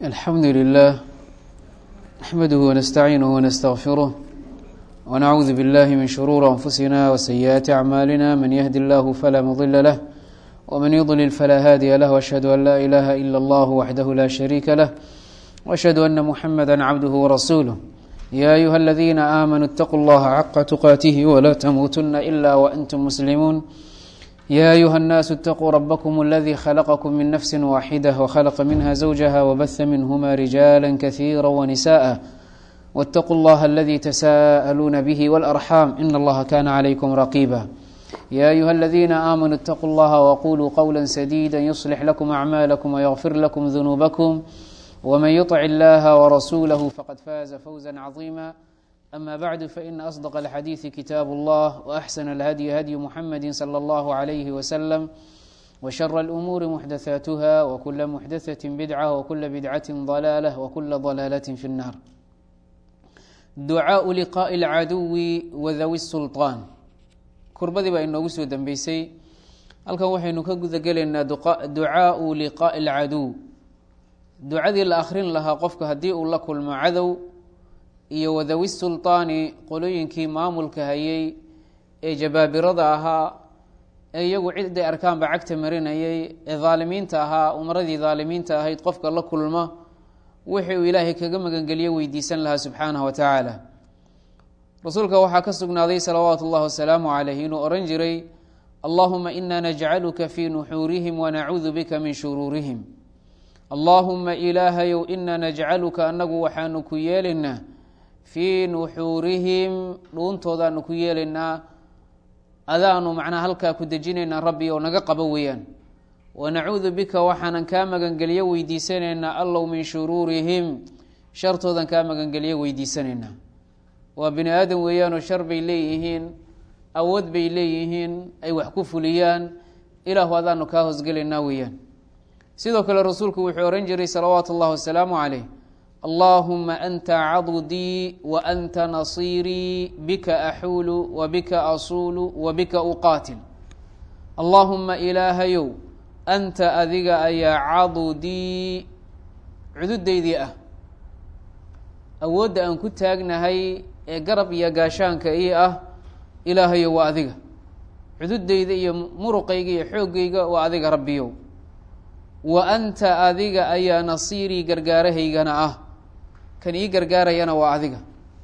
الحمد لله نحمده ونستعينه ونستغفره ونعوذ بالله من شرور أنفسنا وسيئات أعمالنا من يهد الله فلا مضل له ومن يضلل فلا هادي له وأشهد أن لا إله إلا الله وحده لا شريك له وأشهد أن محمدا عبده ورسوله يا أيها الذين آمنوا اتقوا الله حق تقاته ولا تموتن إلا وأنتم مسلمون يا أيها الناس اتقوا ربكم الذي خلقكم من نفس واحدة وخلق منها زوجها وبث منهما رجالا كثيرا ونساء واتقوا الله الذي تساءلون به والأرحام إن الله كان عليكم رقيبا يا أيها الذين آمنوا اتقوا الله وقولوا قولا سديدا يصلح لكم أعمالكم ويغفر لكم ذنوبكم ومن يطع الله ورسوله فقد فاز فوزا عظيما أما بعد فإن أصدق الحديث كتاب الله وأحسن الهدي هدي محمد صلى الله عليه وسلم وشر الأمور محدثاتها وكل محدثة بدعة وكل بدعة ضلالة وكل ضلالة في النار ducaaءu liqaaءi اlcaduwi wadawi الsulطaan kurbadii baa inoogu soo dambeysay halkan waxaynu ka guda gelaynaa ducaaءu liqaaءi اlcaduw ducadii la akrin lahaa qofka haddii uu la kulmo cadow iyo wadawi sulطaani qolooyinkii maamulka hayay ee jabaabirada ahaa ee iyagu ciday arkaanba cagta marinayay ee daalimiinta ahaa umaradii daalimiinta ahayd qofka la kulma wixii uu ilaahay kaga magangeliyo weydiisan lahaa subxaanaه wa tacaala rasuulka waxaa ka sugnaaday salawaatu اllahi wasalaamu calayh inuu ohan jiray allahuma ina najcaluka fii nuxuurihim wanacuudu bika min shuruurihim allaahuma ilaahayow ina najcaluka anagu waxaanu ku yeelaynaa fii nuxuurihim dhuuntoodaanu ku yeelaynaa adaanu macnaa halkaa ku dejinaynaa rabbi oo naga qabo weeyaan wanacuudu bika waxaanan kaa magangeliyo weydiisanaynaa allow min shuruurihim shartoodan kaa magangeliyo weydiisanaynaa waa bini aadam weeyaanoo shar bay leeyihiin awood bay leeyihiin ay wax ku fuliyaan ilaahu adaanu kaa hoosgelaynaa weeyaan sidoo kale rasuulku wuxuu ohan jiray salawaatu اllahi wasalaamu calayh allaahuma anta cadudii wa anta nasiirii bika axuulu wa bika asuulu wa bika uqaatil allaahuma ilaahayow anta adiga ayaa cadudii cududaydii ah awoodda aan ku taagnahay ee garab iyo gaashaanka ii ah ilaahayo waa adiga cududayda iyo muruqayga iyo xooggayga waa adiga rabbiyow wa anta adiga ayaa nasiirii gargaarahaygana ah kan ii gargaarayana waa adiga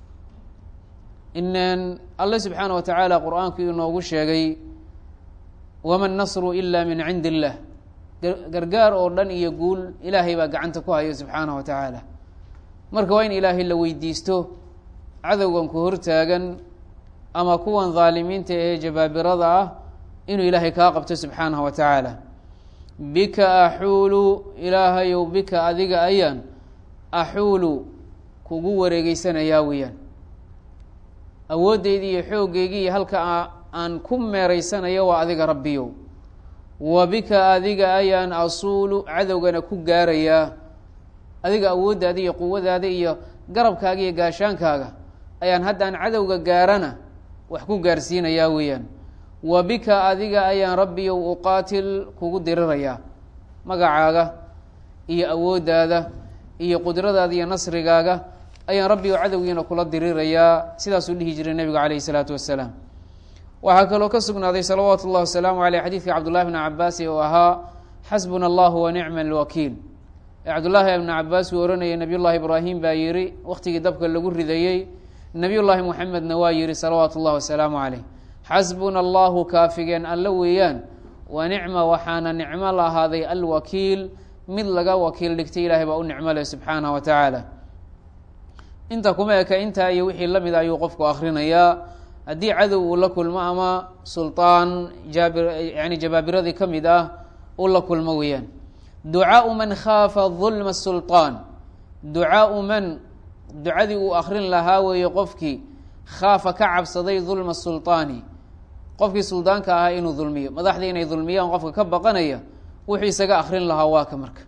inan alle subxaana wa tacaala qur-aanku inoogu sheegay wama nasru ila min cindi illah gargaar oo dhan iyo guul ilaahay baa gacanta ku haya subxaanaه wa tacaala marka waa in ilaahay la weydiisto cadowgan ku hortaagan ama kuwan dhaalimiinta ee jabaabirada ah inuu ilaahay kaa qabto subxaanaه wa tacaala bika axuulu ilaahayow bika adiga ayaan axuulu kugu wareegeysanayaa weeyaan awooddeydii iyo xooggeygii iyo halka aan ku meeraysanayo waa adiga rabbiyow wa bika adiga ayaan asuulu cadowgana ku gaarayaa adiga awooddaada iyo quwadaada iyo garabkaaga iyo gaashaankaaga ayaan haddaan cadowga gaarana wax ku gaarsiinayaa weeyaan wa bika adiga ayaan rabbiyow uqaatil kugu dirirayaa magacaaga iyo awooddaada iyo qudradaada iyo nasrigaaga ayaan rabbiyow cadowgiina kula dirirayaa sidaasuu dhihi jiray nebigu calayhi isalaatu wassalaam waxaa kaloo ka sugnaaday salawaatu اllahi wasalaamu aleyh xadiidka cabdullahi bni cabaasi oo ahaa xasbuna allahu wa nicma alwakiil ee cabdullaahi ibni cabaas uu ohanayay nabiy llahi ibraahim baa yihi wakhtigii dabka lagu ridayey nabiy llaahi moxamedna waa yihi salawaatu اllahi wasalaamu caleyh xasbuna allahu kaafigeen alla weeyaan wa nicma waxaana nicmo lahaaday alwakiil mid laga wakiil dhigtay ilahay baa u nicmo leh subxaanah wa tacaala inta kuma eka intaa iyo wixii lamid ayuu qofku akrinayaa haddii cadow uu la kulmo ama sulطaan jaabir yani jabaabiradii ka mid ah uu la kulmo weeyaan ducaau man khaafa dulma sulطaan ducaau man ducadii uu akrin lahaa weeye qofkii khaafa ka cabsaday dulma sulطaani qofkii suldaanka ahaa inuu dulmiyo madaxdii inay dulmiyaan qofka ka baqanaya wuxuu isaga akrin lahaa waa ka marka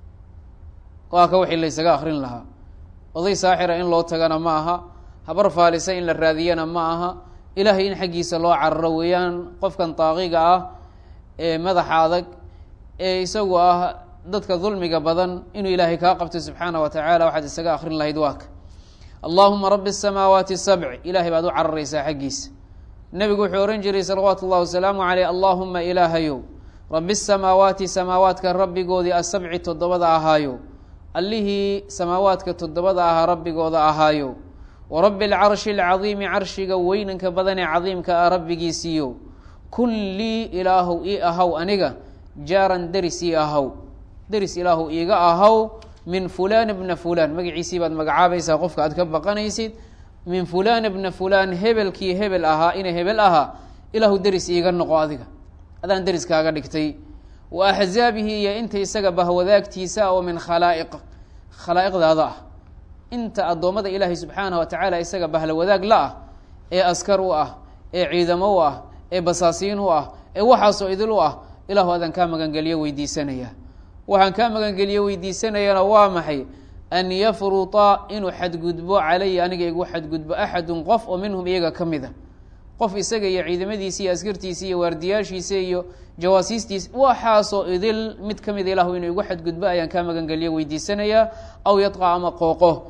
waa ka wixii la isaga akrin lahaa oday saaxira in loo tagana ma aha habar faalisa in la raadiyana ma aha ilaahay in xaggiisa loo cararo weeyaan qofkan daaqiga ah ee madaxa adag ee isagu ah dadka dulmiga badan inuu ilaahay kaa qabto subxaana wa tacaala waxaad isaga akrin lahayd waaka allaahuma rabi الsamaawaati sabc ilahay baad u cararaysaa xaggiisa nebigu wuxuu ohan jiray salawaatu اllahi wasalaamu caleyh allaahuma ilaahayow rabi الsamaawaati samaawaadka rabbigoodii asabci toddobada ahaayo allihii samaawaadka toddobada ahaa rabbigooda ahaayo wa rabbi اlcarshi اlcadiimi carshiga weynanka badanee cadiimka ah rabbigiisiiyo kun lii ilaahow ii ahaw aniga jaaran deris ii ahaw deris ilaahow iiga ahaw min fulan bna fulan magaciisii baad magacaabaysaa qofka aad ka baqanaysid min fulan bna fulan hebelkii hebel ahaa ina hebel ahaa ilaahu deris iiga noqo adiga adaan deris kaaga dhigtay wa axzaabihi iyo inta isaga bahwadaagtiisa oo min khalaa'iq khalaa'iqdaada ah inta addoommada ilaahay subxaanah wa tacaala isaga bahla wadaag la ah ee askar u ah ee ciidamo u ah ee basaasiin u ah ee waxaasoo idil u ah ilaahu adaan kaa magangeliyo weydiisanaya waxaan kaa magangeliyo weydiisanayana waa maxay an yafruta inuu xadgudbo calaya aniga igu xadgudbo axadun qof oo minhum iyaga ka mid a qof isaga iyo ciidamadiisa iyo askartiisa iyo waardiyaashiisa iyo jawaasiistiisa waxaasoo idil mid ka mida ilahu inuu igu xadgudbo ayaan kaa magangeliyo weydiisanayaa aw yadqa ama qooqo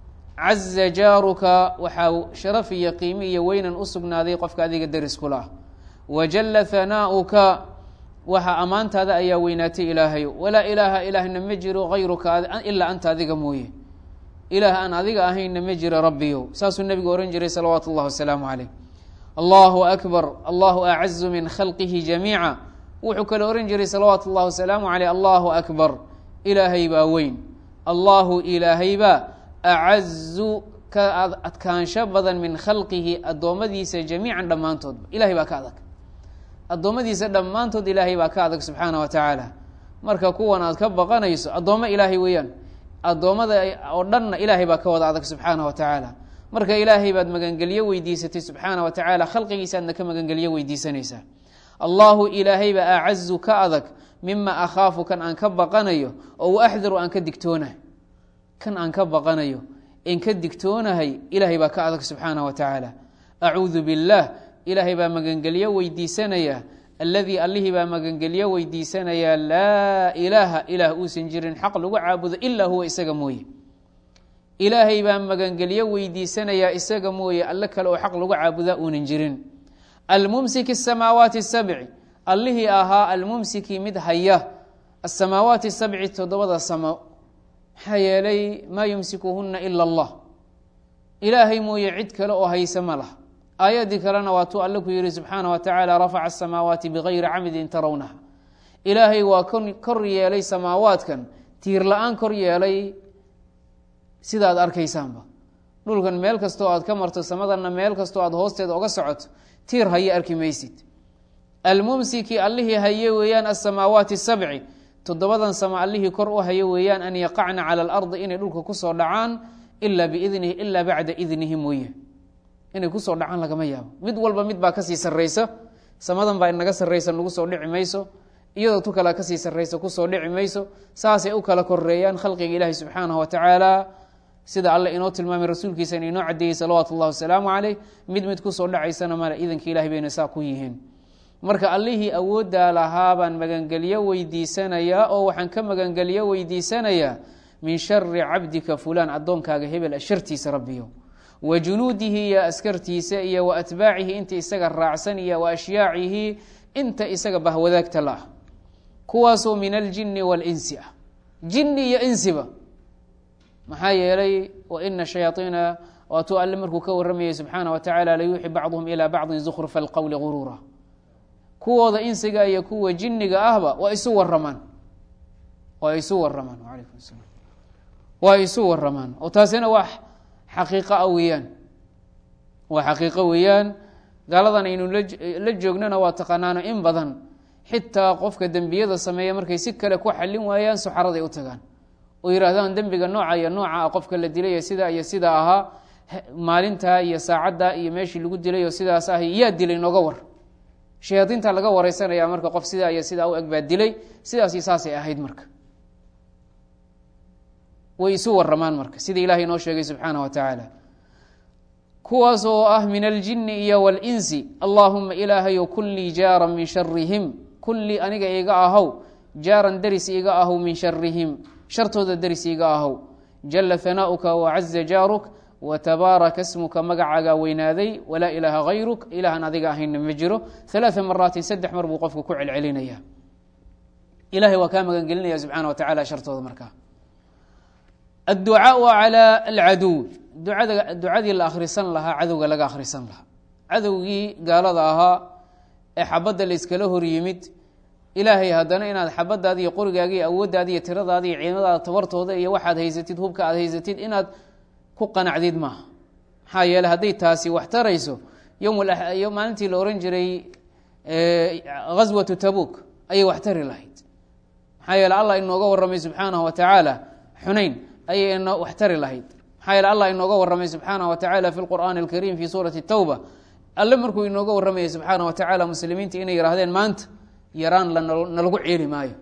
caza jaaruka waxaa sharaf iyo qiimi iyo weynan u sugnaaday qofka adiga deriskula ah wajalla hanaa'uka waxaa ammaantaada ayaa weynaatay ilaahayo walaa ilaaha ilaahna ma jiro hayruka ilaa anta adiga mooye ilaah aan adiga ahayna ma jiro rabbiyow saasuu nebigu ohan jiray salawaatu اllahi wasalaamu caleyh allahu akbar allahu acazu min khalqihi jamiica wuxuu kale ohan jiray salawaatu اllahi wasalaamu caleyh allahu akbar ilaahay baa weyn allahu ilaahaybaa acazu ka adkaansho badan min khalqihi addoommadiisa jamiican dhammaantoodba ilahay baa ka adag addoommadiisa dhammaantood ilaahay baa ka adag subxaana wa tacaala marka kuwan aad ka baqanayso addoommo ilaahay weeyaan addoommada oo dhanna ilaahay baa ka wada adag subxaana wa tacaala marka ilaahay baad magangelyo weydiisatay subxaana wa tacaala khalqigiisa aadna ka magangelyo weydiisanaysaa allahu ilaahay baa acazu ka adag mima akhaafu kan aan ka baqanayo oo waaxdaru aan ka digtoonahay kan aan ka baqanayo en ka digtoonahay ilaahay baa ka adag subxaana wa tacaala acuudu biاllah ilaahay baa magangelyo weydiisanaya alladii allihii baa magangelyo weydiisanayaa laa ilaaha ilaah uusan jirin xaq lagu caabudo ilaa huwa isaga mooye ilaahay baa magangelyo weydiisanayaa isaga mooye alle kale oo xaq lagu caabudaa uunan jirin almumsiki asamaawaati sabci allihii ahaa almumsiki mid haya asamaawaati sabci toddobada samo maxaa yeelay maa yumsikuhuna ila allah ilaahay mooye cid kale oo hayse ma lah aayaddii kalena waatuu alle ku yihi subxaana wa tacaala rafaca asamaawaati bigayri camidin tarawnaha ilaahay waa kor yeelay samaawaadkan tiir la-aan kor yeelay sida aad arkaysaanba dhulkan meel kastoo aad ka marto samadanna meel kastoo aad hoosteeda oga socoto tiir haye arki maysid almumsiki allihii haye weeyaan asamaawaati sabci toddobadan sama allihii kor u haye weeyaan an yaqacna cala alardi inay dhulka kusoo dhacaan ilaa biidnihi ilaa bacda idnihi mooye inay kusoo dhacaan lagama yaabo mid walba mid baa kasii sarraysa samadan baa inaga sarraysa nagu soo dhici mayso iyadoo tu kala kasii sarraysa kusoo dhici mayso saasay u kala koreeyaan khalqiga ilaahi subxaanahu wa tacaala sida alle inoo tilmaamay rasuulkiisana inoo cadeeyey salawaatu اllahi wasalaamu caleyh mid mid kusoo dhacaysana male idanka ilahay bayna saa ku yihiin marka allihii awooddaa lahaa baan magangelyo weydiisanayaa oo waxaan ka magangelyo weydiisanayaa min shari cabdika fulaan addoonkaaga hebel shartiisa rabbiyo wa junuudihi iyo askartiisa iyo wa atbaacihi inta isaga raacsan iyo wa ashyaacihi inta isaga bahwadaagta la ah kuwaasoo min aljini walinsi ah jini iyo insiba maxaa yeelay waina shayaaiina waatuu alle markuu ka waramayay subxaana wa tacaala layuuxi bacduhum ilaa bacdin zukrufa alqowli guruura kuwooda insiga iyo kuwa jiniga ahba waa isu waramaan waa isu waramaan alaykum salam waa isu waramaan oo taasina waa xaqiiqo ah weeyaan waa xaqiiqo weeyaan gaaladan aynu la joognana waa taqaanaano in badan xitaa qofka dembiyada sameeya markay si kale ku xallin waayaan suxaraday u tagaan oo yihaahdaan dembiga nooca iyo nooca ah qofka la dilay sidaa iyo sidaa ahaa maalintaa iyo saacaddaa iyo meeshii lagu dilay oo sidaas ah yaa dilay nooga war shayaadiinta laga wareysanaya marka qof sidaa iyo sidaa u eg baa dilay sidaasi saasay ahayd marka way isu waramaan marka sida ilahay inoo sheegay subxaana wa tacaala kuwaas oo ah min aljini iyo walinsi allaahuma ilaahayo kun lii jaaran min sharihim kun lii aniga iga ahow jaaran deris iiga ahow min sharihim shartooda deris iiga ahow jala hanaa'uka wacaza jaaruk watabaaraka smuka magacaagaa weynaaday walaa ilaaha hayruk ilaahan adiga ahayna ma jiro alaaa maraatin saddex mar buu qofku ku celcelinaya ilahay waa kaa magangelinaya subxaana wa tacala shartooda markaa adducaau calى alcaduw duada ducadii la akhrisan lahaa cadowga laga akhrisan lahaa cadowgii gaalada ahaa ee xabadda la iskala hor yimid ilaahay haddana inaad xabadaadi iyo qorigaagi iyo awooddaadi iyo tiradaadi iyo ciidamadaada tabartooda iyo waxaad haysatid hubka aad haysatid inaad ku qanacdid maaha maxaa yeele hadday taasi wax tarayso yowm maalintii la ohan jiray ghaswatu tabuk ayay wax tari lahayd maxaa yeele allah inooga warramay subxaanahu wa tacaala xunayn ayay ino wax tari lahayd maxaa yeele allah inooga warramay subxaanahu wa tacala fi lqur'aani alkariim fi suurati tawba alle markuu inooga warramayay subxaanah wa tacaala muslimiinta inay yidhahdeen maanta yaraan lanalagu ceeli maayo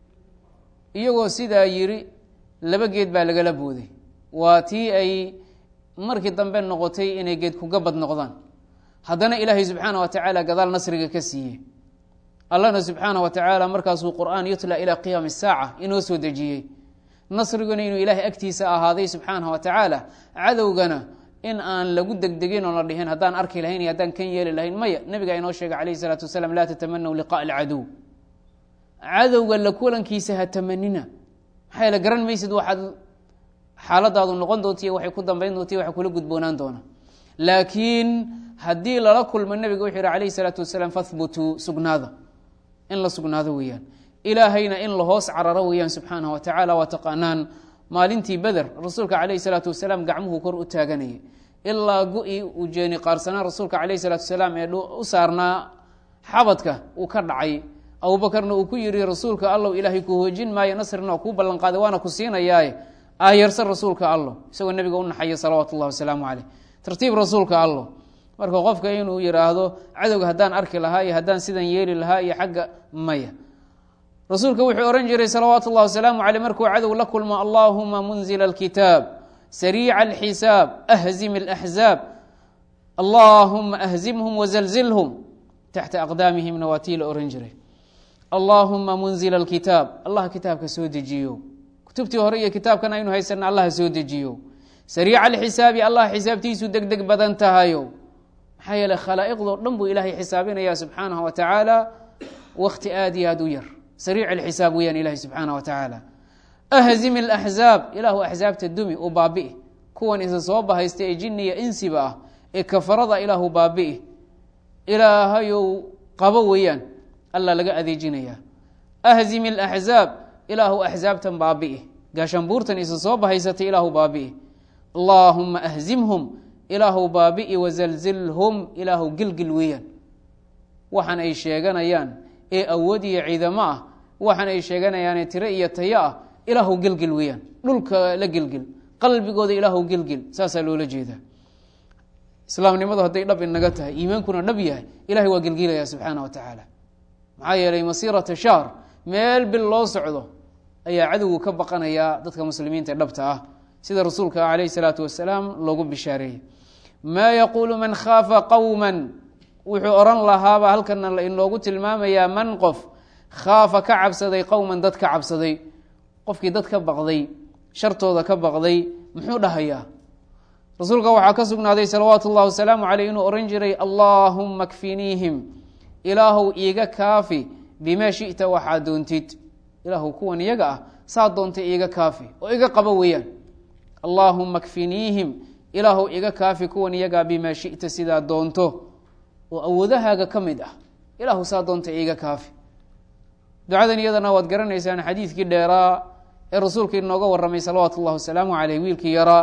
iyagoo sidaa yiri laba geed baa lagala booday waa tii ay markii dambe noqotay inay geed kugabad noqdaan haddana ilaahay subxaana wa tacaala gadaal nasriga ka siiyey allahna subxaana wa tacaala markaasuu qur'aan yutla ilaa qiyaami saaca inoo soo dejiyey nasriguna inuu ilaahay agtiisa ahaaday subxaanah wa tacaala cadowgana in aan lagu degdegin oo la dhihin haddaan arki lahayn iyo haddaan kan yeeli lahayn maya nabiga inoo sheegay calayh isalaatu wasalaam laa tatamanaw liqaa alcadow cadowga la kulankiisa ha tamanina maxaa yeele garan maysid waxaad xaaladaadu noqon doontiiyo waxay ku dambayn doontiy waxay kula gudboonaan doona laakiin haddii lala kulmo nebiga wuxuu yihi calayhi salaatu wasalaam fahbutuu sugnaada in la sugnaado weeyaan ilaahayna in la hoos cararo weeyaan subxaanah wa tacaala waa taqaanaan maalintii beder rasuulka calayhi salaatu wasalaam gacmuhu kor u taaganayay ilaa go-i uu jeeni qaarsanaa rasuulka calayhi salaatu wasalaam ee u saarnaa xabadka uu ka dhacay abuubakarna uu ku yihi rasuulka allow ilaahay ku hoojin maayo nasrina waa kuu ballan qaaday waana ku siinayaaye aayarsan rasuulka allo isagoo nebiga u naxaya salawaatu ullahi wasalaamu caleyh tartiib rasuulka allo marka qofka inuu yidhaahdo cadowga haddaan arki lahaa iyo haddaan sidan yeeli lahaa iyo xagga maya rasuulka wuxuu ohan jiray salawaatu اllah wasalaamu aleyh markuu cadow la kulmo allahuma munzila اlkitaab sariica alxisaab ahzim اlaxzaab allahuma ahzimhum wazalzilhum taxta aqdaamihimna waa tii la ohan jiray allahuma munzila اlkitaab allah kitaabka soo dejiyo kutubtii hore iyo kitaabkan aynu haysana allah soo dejiyo sariica alxisaabi allah xisaabtiisu deg deg badan tahayo maxaa yeele khalaa'iqdoo dhan buu ilaahay xisaabinaya subxaanahu wa tacaala wakti aad iyo aad u yar sariic alxisaab weyaan ilahi subxaana wa tacaala ahzim alaxzaab ilaahu axsaabta dumi u baabi'i kuwan isa soo bahaysta ee jinniya insiba ah ee kafarada ilaahu baabi'i ilaahayow qabo weeyaan allah laga adeejinaya ahzim alaxzaab ilaahu axsaabtan baabi'i gaashambuurtan isa soo bahaysatay ilaahu baabi'i allaahuma ahzimhum ilaahu baabi'i wazalzilhum ilaahu gilgil weeyaan waxaan ay sheeganayaan ee awood iyo ciidamo ah waxaan ay sheeganayaane tiro iyo tayo ah ilaahu gelgel weeyaan dhulka la gelgel qalbigooda ilaahu gelgel saasaa loola jeedaa islaamnimadu hadday dhab inaga tahay iimaankuna dhab yahay ilahay waa gelgelaya subxaana wa tacaala maxaa yeelay masiirata shahr meel bil loo socdo ayaa cadowgu ka baqanayaa dadka muslimiinta dhabta ah sida rasuulka calayhi salaatu wasalaam loogu bishaareeyey maa yaquulu man khaafa qowma wuxuu oran lahaaba halkana inoogu tilmaamayaa man qof khaafa ka cabsaday qowman dad ka cabsaday qofkii dad ka baqday shartooda ka baqday muxuu dhahayaa rasuulka waxaa ka sugnaaday salawaatu ullahi wasalaamu caleyh inuu ohan jiray allaahumma kfiniihim ilaahow iiga kaafi bimaa shita waxaa doontid ilaahu kuwan iyaga ah saa doonta iiga kaafi oo iga qabo weeyaan allaahumma kfiniihim ilaahow iga kaafi kuwan iyagaa bimaa shita sidaa doonto oo awoodahaaga ka mid ah ilaahu saa doonta iiga kaafi ducadan iyadana waad garanaysaan xadiidkii dheeraa ee rasuulka inooga warramay salawaatu ullahi wasalaamu caleyh wiilkii yaraa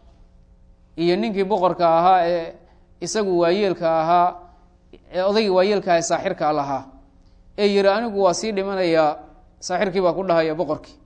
iyo ninkii boqorka ahaa ee isagu waayeelka ahaa ee odaygii waayeelka aha ee saaxirka lahaa ee yihi anigu waa sii dhimanayaa saaxirkii baa ku dhahaya boqorkii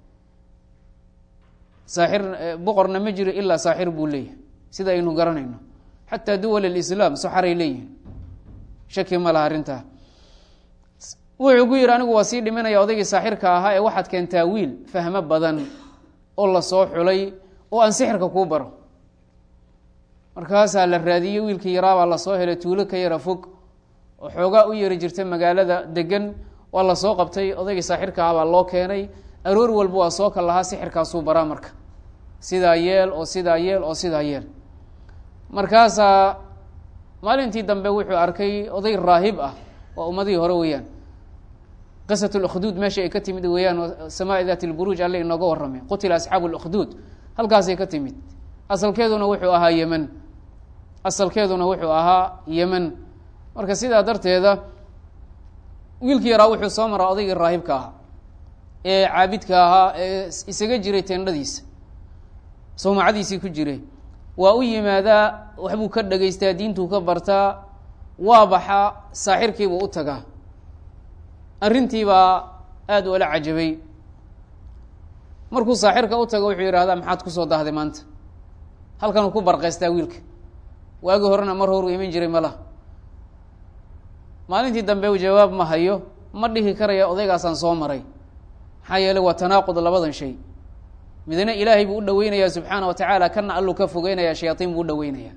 saaxir boqorna ma jiro ilaa saaxir buu leeyahay sida aynu garanayno xataa duwal alislaam saxaray leeyihin shaki ma laha arrintaa wuxuu ku yihi anigu waa sii dhimanaya odaygii saaxirka ahaa ee waxaad keentaa wiil fahmo badan oo la soo xulay oo aan sixirka kuu baro markaasaa la raadiyey wiilkii yaraabaa lasoo helay tuulo ka yara fog oo xoogaa u yari jirta magaalada degan waa la soo qabtay odaygii saaxirka ah baa loo keenay aroor walba waa soo kal lahaa sixirkaasuu baraa marka sidaa yeel oo sidaa yeel oo sidaa yeel markaasaa maalintii dambe wuxuu arkay oday raahib ah waa ummadihii hore weeyaan qisat lkhduud meesha ay ka timid weeyaan samaa dat lburuuj alle inooga warramay qutila asxaabu lkhduud halkaasay ka timid asalkeeduna wuxuu ahaa yemen asalkeeduna wuxuu ahaa yemen marka sidaa darteeda wiilkii yaraa wuxuu soo maraa odaygii raahibka ahaa ee caabidka ahaa ee isaga jiray teendhadiisa sawmacadiisii ku jiray waa u yimaadaa waxbuu ka dhegaystaa diintuu ka bartaa waa baxaa saaxirkiibuu u tagaa arrintiibaa aada ula cajabay markuu saaxirka u tago wuxuu yidhahdaa maxaad kusoo dahday maanta halkanuu ku barqaystaa wiilka waagii horena mar horuu iman jiray mala maalintii dambe u jawaab ma hayo ma dhihi karaya odaygaasaan soo maray maxaa yeeley waa tanaaqud labadan shay midna ilaahay buu u dhaweynayaa subxaana wa tacaala kana alluu ka fogeynaya shayaatiin buu u dhaweynayaa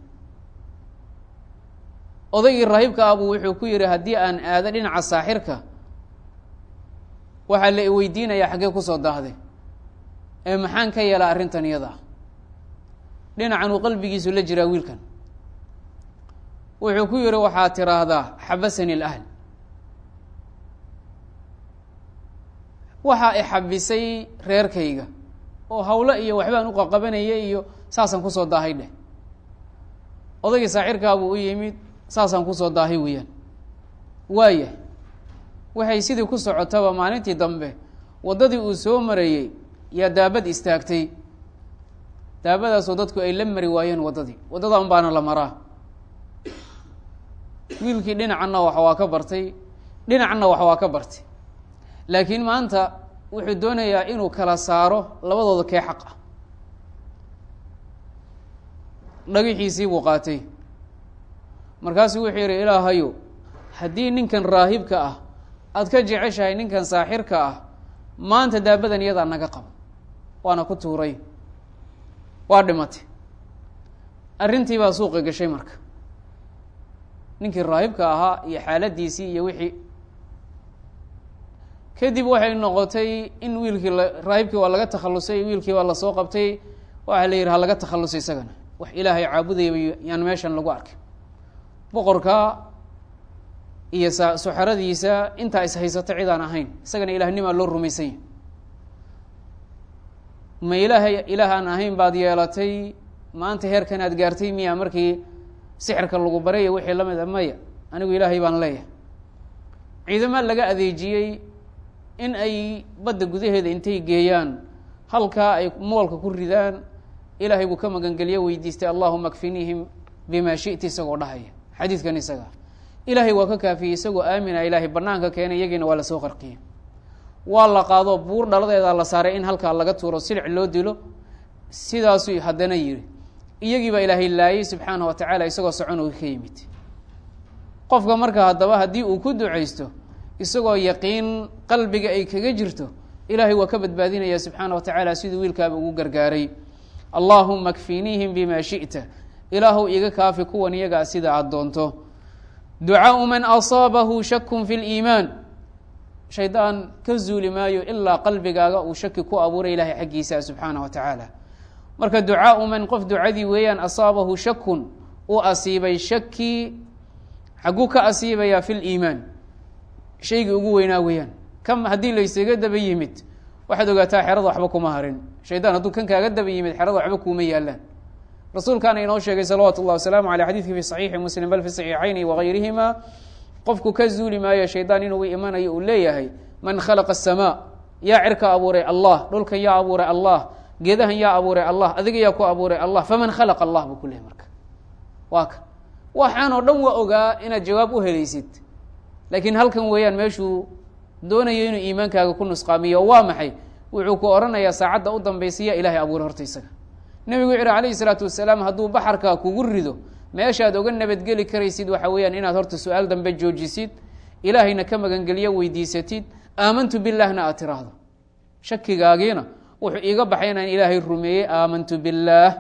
odaygii raahibka ah buu wuxuu ku yihi haddii aan aado dhinaca saaxirka waxaa la weydiinayaa xaggee kusoo daahday ee maxaan ka yeelaa arrintan iyada ah dhinacan uu qalbigiisu la jiraa wiilkan wuxuu ku yihi waxaad tiraahdaa xabasani lahl waxaa i xabisay reerkayga oo hawlo iyo waxbaan u qaqabanaya iyo saasaan kusoo daahay dheh odaygii saaxirkaa buu u yimid saasaan kusoo daahay weeyaan waaya waxay sidii ku socotaba maalintii dambe waddadii uu soo marayey yaa daabad istaagtay daabadaasoo dadku ay la mari waayeen waddadii waddadan baana la maraa wiilkii dhinacanna wax waa ka bartay dhinacanna wax waa ka bartay laakiin maanta wuxuu doonayaa inuu kala saaro labadooda kee xaq ah dhagixiisii buu qaatay markaasuu wuxuu yidhi ilaahayo haddii ninkan raahibka ah aada ka jeceshahay ninkan saaxirka ah maanta daabadan iyadaa naga qabo waana ku tuuray waa dhimatay arrintii baa suuqa gashay marka ninkii raahibka ahaa iyo xaaladiisii iyo wixii kadib waxay noqotay in wiilkii raahibkii waa laga takhalusay wiilkii waa lasoo qabtay waxaa la yidhi ha laga takhalusay isagana wax ilaahay caabudayaba yaan meeshan lagu arkay boqorka iyo sa suxaradiisa intaa is haysato cid aan ahayn isagana ilaahnimaa loo rumaysan yahy ma ilaahay ilaah aan ahayn baad yeelatay maanta heerkan aad gaartay miya markii sixirka lagu baray iyo wixii lamid a maya anigu ilaahay baan leeyahay ciidama laga adeejiyey in ay badda gudaheeda intay geeyaan halkaa ay moolka ku ridaan ilaahay buu ka magangeliye weydiistay allahuma kfiniihim bima shiti isagoo dhahaya xadiidkan isaga ilaahay waa ka kaafiyey isagoo aamina ilaahay banaanka keenay iyagiina waa lasoo qarqiyey waa la qaado buur dhaladeeda la saaray in halkaa laga tuuro silic loo dilo sidaasuu haddana yiri iyagii baa ilaahay laayay subxaana wa tacaala isagoo soconoga ka yimid qofka marka haddaba haddii uu ku ducaysto isagoo yaqiin qalbiga ay kaga jirto ilaahay waa ka badbaadinaya subxaana wa tacaala siduu wiilkaaba ugu gargaaray allaahuma kfiniihim bima shi'ta ilaahu iga kaafi kuwan iyagaa sida aada doonto ducaau man asaabahu shakun fi liimaan shaydaan ka zuuli maayo ilaa qalbigaaga uu shaki ku abuuray ilahay xaggiisa subxaana wa tacaala marka ducaau man qof ducadii weeyaan asaabahu shakun uu asiibay shaki xagguu ka asiibayaa fi liimaan shaygii ugu weynaa weeyaan kam haddii laysaga daba yimid waxaad ogaataa xerada waxba kuma harin shaydaan hadduu kan kaaga daba yimid xerada waxba kuuma yaalaan rasuulkaana inoo sheegay salawaatu اllah wasalaamu aleyh xadidkii fi saxiixi muslim bal fi saxiixayni wagayrihima qofku ka zuuli maayo shaydaan inuu imanayo uu leeyahay man khalaqa aلsamaa yaa cirka abuuray allah dhulkan yaa abuuray allah geedahan yaa abuuray allah adiga yaa ku abuuray allah faman khalaqa allah buu ku lehay marka waa ka waxaan oo dhan waa ogaa inaad jawaab u helaysid laakiin halkan weeyaan meeshuu doonayo inuu iimaankaaga ku nusqaamiyo waa maxay wuxuu ku odhanayaa saacadda u dambaysa yaa ilahay abuuray horta isaga nebigu wuxu uhi alayhi salaatu wasalaam hadduu baxarka kugu rido meeshaad oga nabadgeli karaysid waxa weeyaan inaad horta su-aal dambe joojisid ilaahayna ka magangeliyo weydiisatid aamantu billaahna aad tiraahdo shakigaagiina wuxuu iiga baxay inaan ilaahay rumeeyey aamantu billaah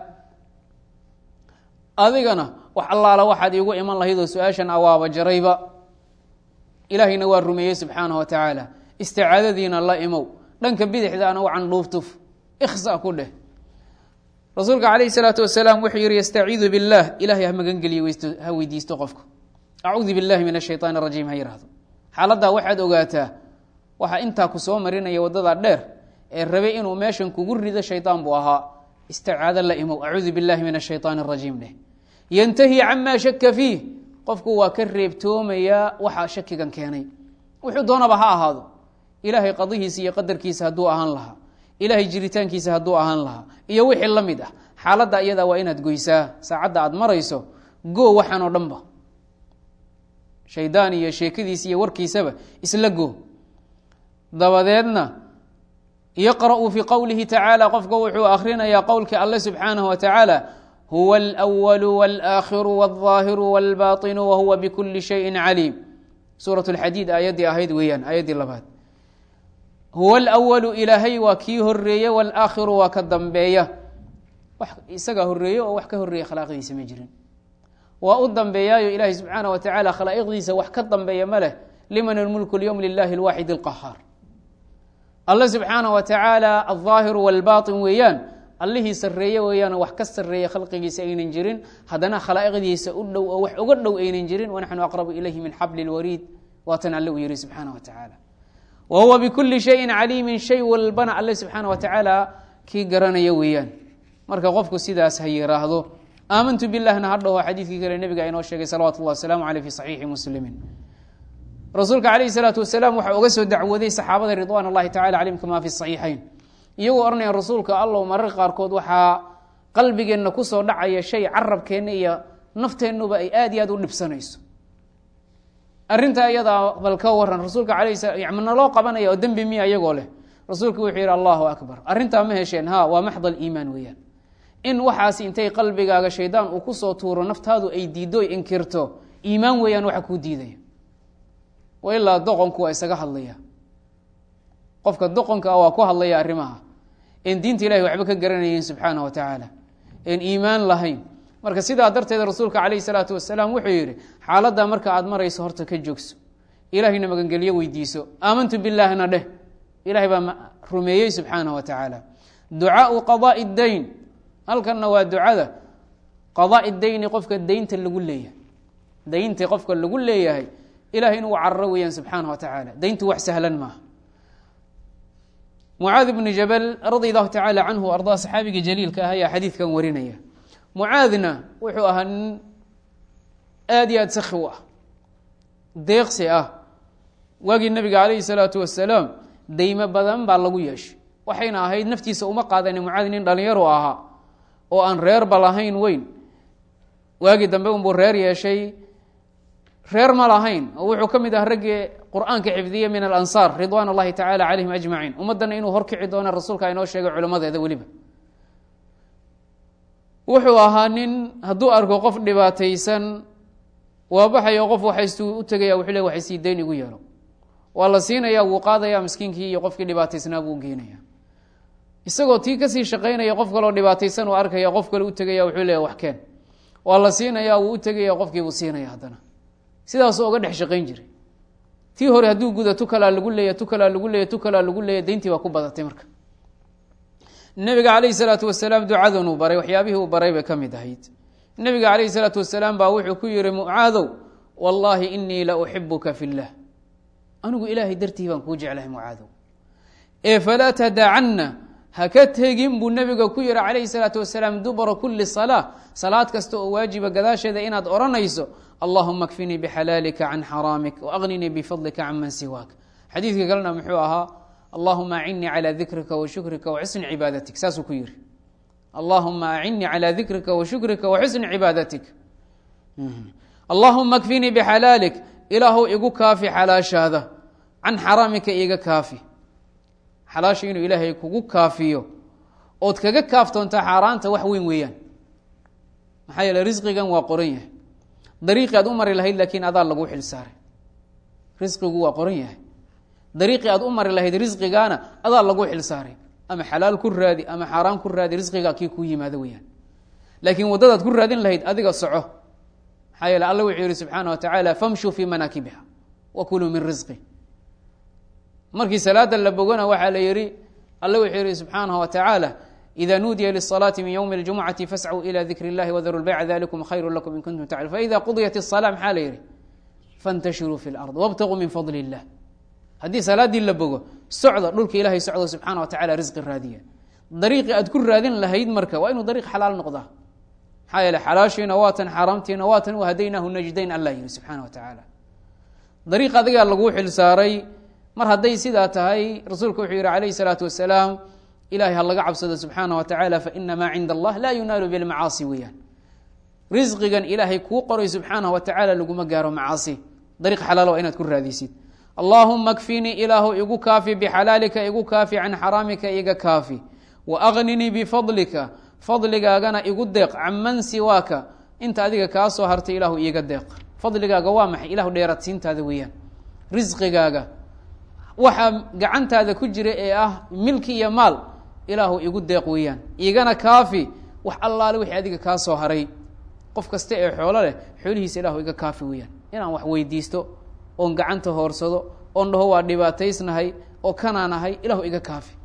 adigana wax allaala waxaad iigu iman lahayd oo su-aashan awaaba jarayba ilaahayna waa rumeeyey subxaanahu wa tacaala isticaadadiina la imow dhanka bidixdaana u candhuuftuf ikhsa ku dheh rasuulka calayhi salaatu wasalaam wuxuu yihi yastaciidu billaah ilahay ha magangeliyo ha weydiisto qofku acuudu billahi min ashaytaan rajiim ha yihahdo xaaladdaa waxaad ogaataa waxaa intaa ku soo marinaya waddadaa dheer ee rabay inuu meeshan kugu rido shaydaan buu ahaa isticaado la imow acuudu billahi min ashaytaan arajiim dheh yantahi camaa shaka fiih qofku waa ka reebtoomayaa waxaa shakigan keenay wuxuu doonaba ha ahaado ilaahay qadihiisa iyo qadarkiisa hadduu ahaan lahaa ilaahay jiritaankiisa hadduu ahaan lahaa iyo wixii la mid ah xaaladda iyadaa waa inaad goysaa saacadda aad marayso goo waxaan oo dhanba shaydaan iyo sheekadiisa iyo warkiisaba isla go dabadeedna yaqra'u fii qowlihi tacaala qofka wuxuu akhrinayaa qowlkii alle subxaanahu wa tacaala huwa alwalu walaakhiru walظaahiru walbaطinu wahuwa bikuli shayin caliim suurat lxadiid aayaddii ahayd weeyaan aayaddii labaad huwa alwalu ilaahay waa kii horeeye walaakhiru waa ka dambeeya wax isagaa horeeye oo wax ka horeeya khalaaqidiisa ma jirin waa u dambeeyaayo ilaahay subxaana wa tacaala khalaa'iqdiisa wax ka dambeeya ma leh liman almulku lyowm lilahi alwaaxid alqahaar alle subxaana wa tacaala alظaahiru walbaطin weeyaan allihii sareeye weeyaan wax ka sareeya khalqigiisa aynan jirin haddana khalaa'iqdiisa u dhow oo wax uga dhow aynan jirin wanaxnu aqrabu ilayhi min xabli lwariid waatan alle uu yihi subxaana wa tacaala wa huwa bikuli shayin caliimin shay walbana alle subxaana wa tacaala kii garanaya weeyaan marka qofku sidaas ha yiraahdo aamantu bilahna ha dhaho xadiidkii kale nebiga inoo sheegay salawatu llah wasalaamu aleyh fi saxiixi muslimin rasuulka calayhi salaatu wasalaam waxaa uga soo dacwooday saxaabada ridwan allahi tacala calayhim kama fi saxiixayn iyagoo ohanaya rasuulka allow mararka qaarkood waxaa qalbigeenna kusoo dhacaya shay carabkeenna iyo nafteennuba ay aad iyo aad u dhibsanayso arrintaa iyadaa bal ka waran rasuulka alayh sala naloo qabanaya oo dembi miya iyagoo leh rasuulku wuxuu yihi allahu akbar arrintaa ma hesheen ha waa maxd aliimaan weeyaan in waxaasi intay qalbigaaga shaydaan uu kusoo tuuro naftaadu ay diiddo o inkirto iimaan weeyaan waxa kuu diidaya wa ilaa doqonku waa isaga hadlaya qofka doqonka ah waa ku hadlaya arrimaha en diinta ilahi waxba ka garanayein subxaana wa tacaala en iimaan lahayn marka sidaa darteed rasuulka calayhi salaatu wasalaam wuxuu yihi xaaladdaa marka aad marayso horta ka joogso ilahayna magangelyo weydiiso aamantu bilaahna dheh ilahay baa rumeeyey subxaana wa tacaala ducaau qadaai dayn halkanna waa ducada qadaai dayni qofka daynta lagu leeyahay daynta qofka lagu leeyahay ilahay inuu cararo weeyaan subxaana wa tacaala dayntu wax sahlan maaha mucaad bni jabal radi allahu tacaala canhu ardaa saxaabiga jaliilka ah ayaa xadiidkan warinaya mucaadna wuxuu ahaa nin aad iyo aad sakhi u ah deeqsi ah waagii nabiga calayhi salaatu wasalaam deymo badan baa lagu yeeshay waxayna ahayd naftiisa uma qaadani mucaad nin dhalinyaru ahaa oo aan reerba lahayn weyn waagii dambe unbuu reer yeeshay reer ma lahayn oo wuxuu ka mid ah raggii qur-aanka xifdiye min alansaar ridwaan اllahi tacala calayhim ajmaciin ummaddana inuu horkici doono rasuulka inoo sheegay culammadeeda weliba wuxuu ahaa nin hadduu arko qof dhibaataysan waa baxayo qof waxaystuu u tegaya wuxuu le waxay sii dayn igu yeelo waa la siinaya wuu qaadaya miskiinkii iyo qofkii dhibaataysnaa buu geenaya isagoo tii kasii shaqaynaya qof kaloo dhibaataysan uu arkaya qof kale u tegaya wuxuu leeya wax keen waa la siinaya wuu u tegaya qofkiibuu siinaya haddana sidaasuu oga dhex shaqayn jiray tii hore hadduu guda tu kalaa lagu leeya tu kalaa lagu leeya tu kalaa lagu leeya dayntii baa ku badatay marka nabiga calayhi salaatu wasalaam ducadan uu baray waxyaabihii uu baray bay ka mid ahayd nabiga calayhi salaatu wasalaam baa wuxuu ku yihi mucaadow wallaahi inii la uxibuka fi llah anigu ilaahay dartii baan kuu jeclahay mucaadow ee falaa tadacanna haka tegin buu nabiga ku yihi calayhi salaatu wasalaam dubra kuli salaa salaad kasta oo waajiba gadaasheeda inaad odhanayso allahuma kfinii bixalaalika can xaraamik waaqninii bifadlika can man siwaak xadiidka kalena muxuu ahaa allahuma acinnii calى dikrika washukrika waxusni cibaadatik saasuu ku yihi allahuma acinnii calى dikrika washukrika waxusni cibaadatik allahuma kfinii bixalaalik ilaahu igu kaafi xalaashaada can xaraamika iga kaafi xalaasha inuu ilaahay kugu kaafiyo ood kaga kaaftoontaa xaaraanta wax weyn weeyaan maxaa yeele risqigan waa qoran yahay dariiqii aad u mari lahayd laakiin adaa lagu xil saaray risqigu waa qoran yahay dariiqii aad u mari lahayd risqigaana adaa lagu xil saaray ama xalaal ku raadi ama xaaraan ku raadi risqigaa kii kuu yimaado weyaan laakiin waddadaad ku raadin lahayd adiga soco maxaa yeele alla wuxuu yihi subxaana wa tacaala famshuu fii manaakibiha wakuluu min risqi markii salaada la bogona waxaa la yihi alle wuxuu yihi subxaanaه wa tacaala ida nuudiya lلصلاaةi min ywmi اljumcati fascuu ilى dikr اllahi wdaru lbayc dalikum khayru lakum in kuntum taclam faida qudiyat الصلاة maxaa la yihi faاntashiruu fi اlأrض wاbtaguu min fadl الlah haddii salaadii la bogo socda dhulka ilahay socdo subxaana wa tacala risqi raadiya dariiqi aad ku raadin lahayd marka waa inuu dariiq xalaal noqdaa maxaa yeele xalaashiina waatan xaaraamtiina waatan wahadaynaahu najdayn allah yihi subxaana wa tacaala dariiq adigaa laguu xil saaray mar hadday sidaa tahay rasuulku wuxuu yihi calayhi salaatu wasalaam ilahay ha laga cabsado subxaana wa tacaala faina maa cinda allah laa yunaalu bilmacaasi weeyaan risqigan ilaahay kuu qoray subxaana wa tacaala laguma gaaro macaasi dariiq xalaal waa inaad ku raadisid allaahuma kfinii ilaahu igu kaafi bixalaalika igu kaafi can xaraamika iga kaafi waaqninii bifadlika fadligaagana igu deeq canman siwaaka inta adiga kaa soo hartay ilaahu iiga deeq fadligaaga waa maxay ilahu dheeradsiintaada weeyaan risqigaaga waxaa gacantaada ku jira ee ah milki iyo maal ilaahu igu deeq weeyaan igana kaafi wax allaale wixii adiga kaa soo haray qof kasta ee xoolo leh xoolihiisa ilaahu iga kaafi weeyaan inaan wax weydiisto oon gacanta hoorsado oon dhaho waa dhibaataysnahay oo kanaanahay ilahu iga kaafi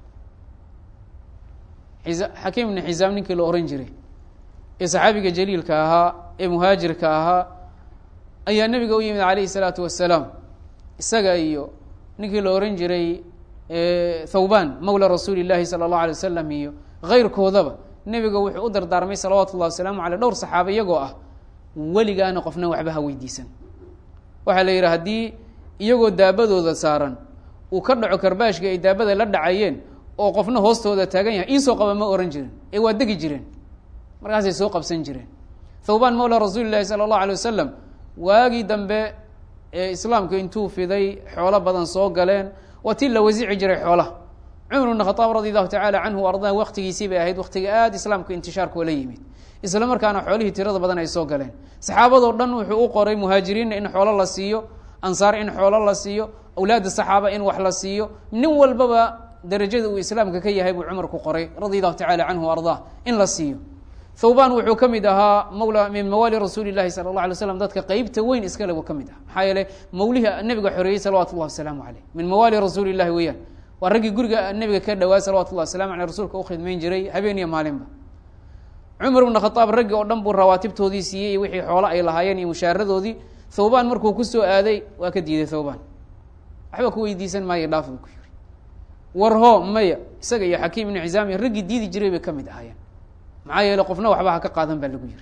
xakiim ibni xisaam ninkii la ohan jiray ee saxaabiga jaliilka ahaa ee muhaajirka ahaa ayaa nebiga u yimid calayhi salaatu wasalaam isaga iyo ninkii la ohan jiray thawban mawla rasuuli llahi sala allahu alay wasalam iyo keyrkoodaba nebiga wuxuu u dardaarmay salawaatu ullahi wasalaamu aleyh dhowr saxaaba iyagoo ah weligaana qofna waxba ha weydiisan waxaa la yidhi haddii iyagoo daabadooda saaran uu ka dhaco karbaashka ay daabada la dhacayeen oo qofna hoostooda taagan yahay iisoo qaba ma ohan jirin ee waa degi jireen markaasay soo qabsan jireen thawban mawla rasuuli llahi sala allahu alay wasalam waagii dambe ee islaamku intuu fiday xoolo badan soo galeen waa tii la wasici jiray xoolaha cumar bn khaaab radi allahu tacala canhu ardaa waktigiisii bay ahayd waktiga aada islaamku intishaarka ola yimid isla markaana xoolihii tirada badan ay soo galeen saxaabadoo dhan wuxuu u qoray muhaajiriinna in xoolo la siiyo ansaar in xoolo la siiyo awlaadda saxaaba in wax la siiyo nin walbaba darajada uu islaamka ka yahay buu cumar ku qoray radi allahu tacala canhu ardaa in la siiyo thawban wuxuu ka mid ahaa mawla min mawaali rasuuli llahi sala allah alay slam dadka qeybta weyn iskale buu ka mid aha maxaa yeele mawlihii nabiga xoreeyey salawatu llahi wasalaamu caleyh min mawaali rasuuli llahi weeyaan waa raggii guriga nabiga ka dhawaa salawatu llahi wasalamu aleyh rasuulka u khidmayn jiray habeen iyo maalinba cumar bna khaaab raggi oo dhan buu rawaatibtoodii siiyey iyo wixii xoolo ay lahaayeen iyo mushaaradoodii thawban markuu kusoo aaday waa ka diiday thawban waxba ku weydiisan maayo dhaaf buu ku yiri warho maya isaga iyo xakiim ibnu xisaam iyo raggii diidi jiray bay ka mid ahaayeen maxaa yeele qofna waxba ha ka qaadan baa lagu yiri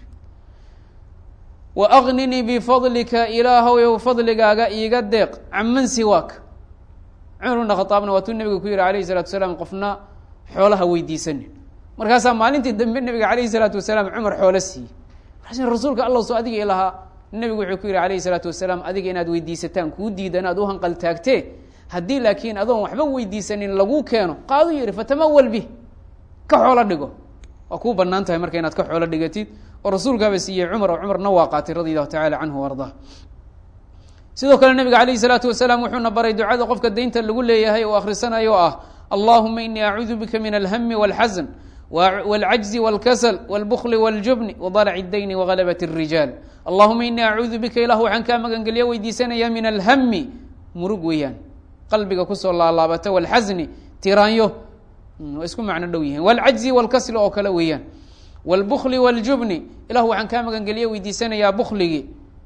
wa aqninii bifadlika ilaahow fadligaaga iiga deeq canman siwaak cumar bna khaaabna waatuu nabiga ku yihi alayhi salatu wasalaam qofna xoolaha weydiisanin markaasaa maalintii dambe nabiga alayhi salaatu wasalaam cumar xoolo siiyey markaas rasuulka alla soo adiga ilahaa nebigu wuxuu ku yihi alayhi salaatu wasalaam adiga inaad weydiisataan kuu diidan aad u hanqal taagtee haddii laakiin adoon waxba weydiisanin laguu keeno qaadu yihi fatamawal bih ka xoolo dhigo waa kuu banaan tahay marka inaad ka xoolo dhigatid oo rasuulkaaba siiyey cumar oo cumarna waa qaatay radi allahu tacala canhu ardaa sidoo kale nabiga alayhi salaatu wasalaam wuxuuna baray ducada qofka daynta lagu leeyahay oo akhrisanayo oo ah allahuma inii acuudu bika min alhami walxasan wاlcajzi wاlkasl wاlbkli wاljubni wdalc اdayni wagalabat الrijaal allahuma inii acuudu bika ilah waxaan kaa magangelyo weydiisanaya min alhami murug weeyaan qalbiga kusoo laalaabata wاlxasni tiraanyo waa isku macno dhow yihiin wاlcajzi wاlkasli oo kale weeyaan wاlbkli wاljubni ilah waxaan kaa magangelyo weydiisanayaa bkligii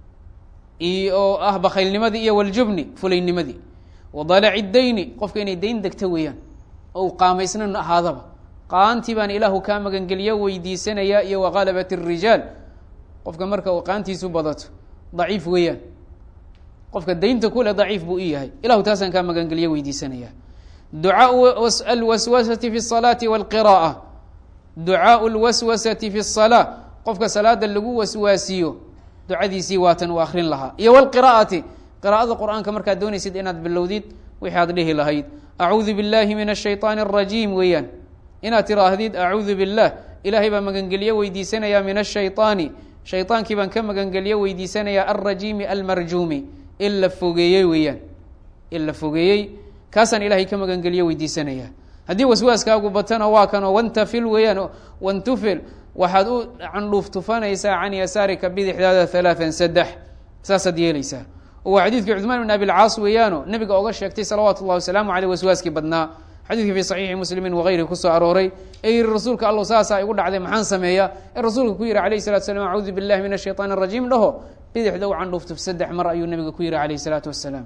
oo ah bakaylnimadii iyo wاljubni fulaynimadii wadalac اdayni qofka inay dayn degto weeyaan oo u qaamaysnan ahaadaba qaantii baan ilaahu kaa magangeliyo weydiisanaya iyo waqalabat الrijaal qofka marka uu qaantiisu badato daciif weeyaan qofka daynta kule daciif buu u yahay ilahu taasaan kaa magangeliyo weydiisanaya ducaau alwaswasati fi الsalaati wاlqira'a ducaau اlwaswasati fi الsalaa qofka salaada lagu waswaasiyo ducadiisii waatan uu akrin lahaa iyo wاlqira'ati qira'ada qur'aanka markaad doonaysid inaad bilowdid wixi aad dhihi lahayd acuudu biاllahi min الshayطaani الrajiim weeyaan inaad tiraahdid acuudu biاllah ilaahay baa magangelyo weydiisanaya min الshayطaani shayطaankii baan ka magangelyo weydiisanaya alrajiimi almarjuumi in la fogeeyey weeyaan in la fogeeyey kaasaan ilahay ka magangelyo weydiisanaya haddii waswaaskaagu batana waa kanoo wantafil weeyaan wantufil waxaad u candhuuf tufanaysaa can yasaarika bidixdaada halaaan saddex saasaad yeelaysaa oo waa xadiidkii cuثmaan bn abi lcaas weeyaano nebiga oga sheegtay salawaatu اllahi wasalaamu aleyh waswaaskii badnaa xadiidkii fi saxiixi muslimin wagayrihi kusoo arooray ee yihi rasuulka allow saasaa igu dhacday maxaan sameeya ee rasuulka ku yihi alayh salatu slam acuudu billahi min ashayطaan الrajiim dhaho bidixda u candhuufto saddex mar ayuu nebiga ku yihi alayh الsalaatu wasalaam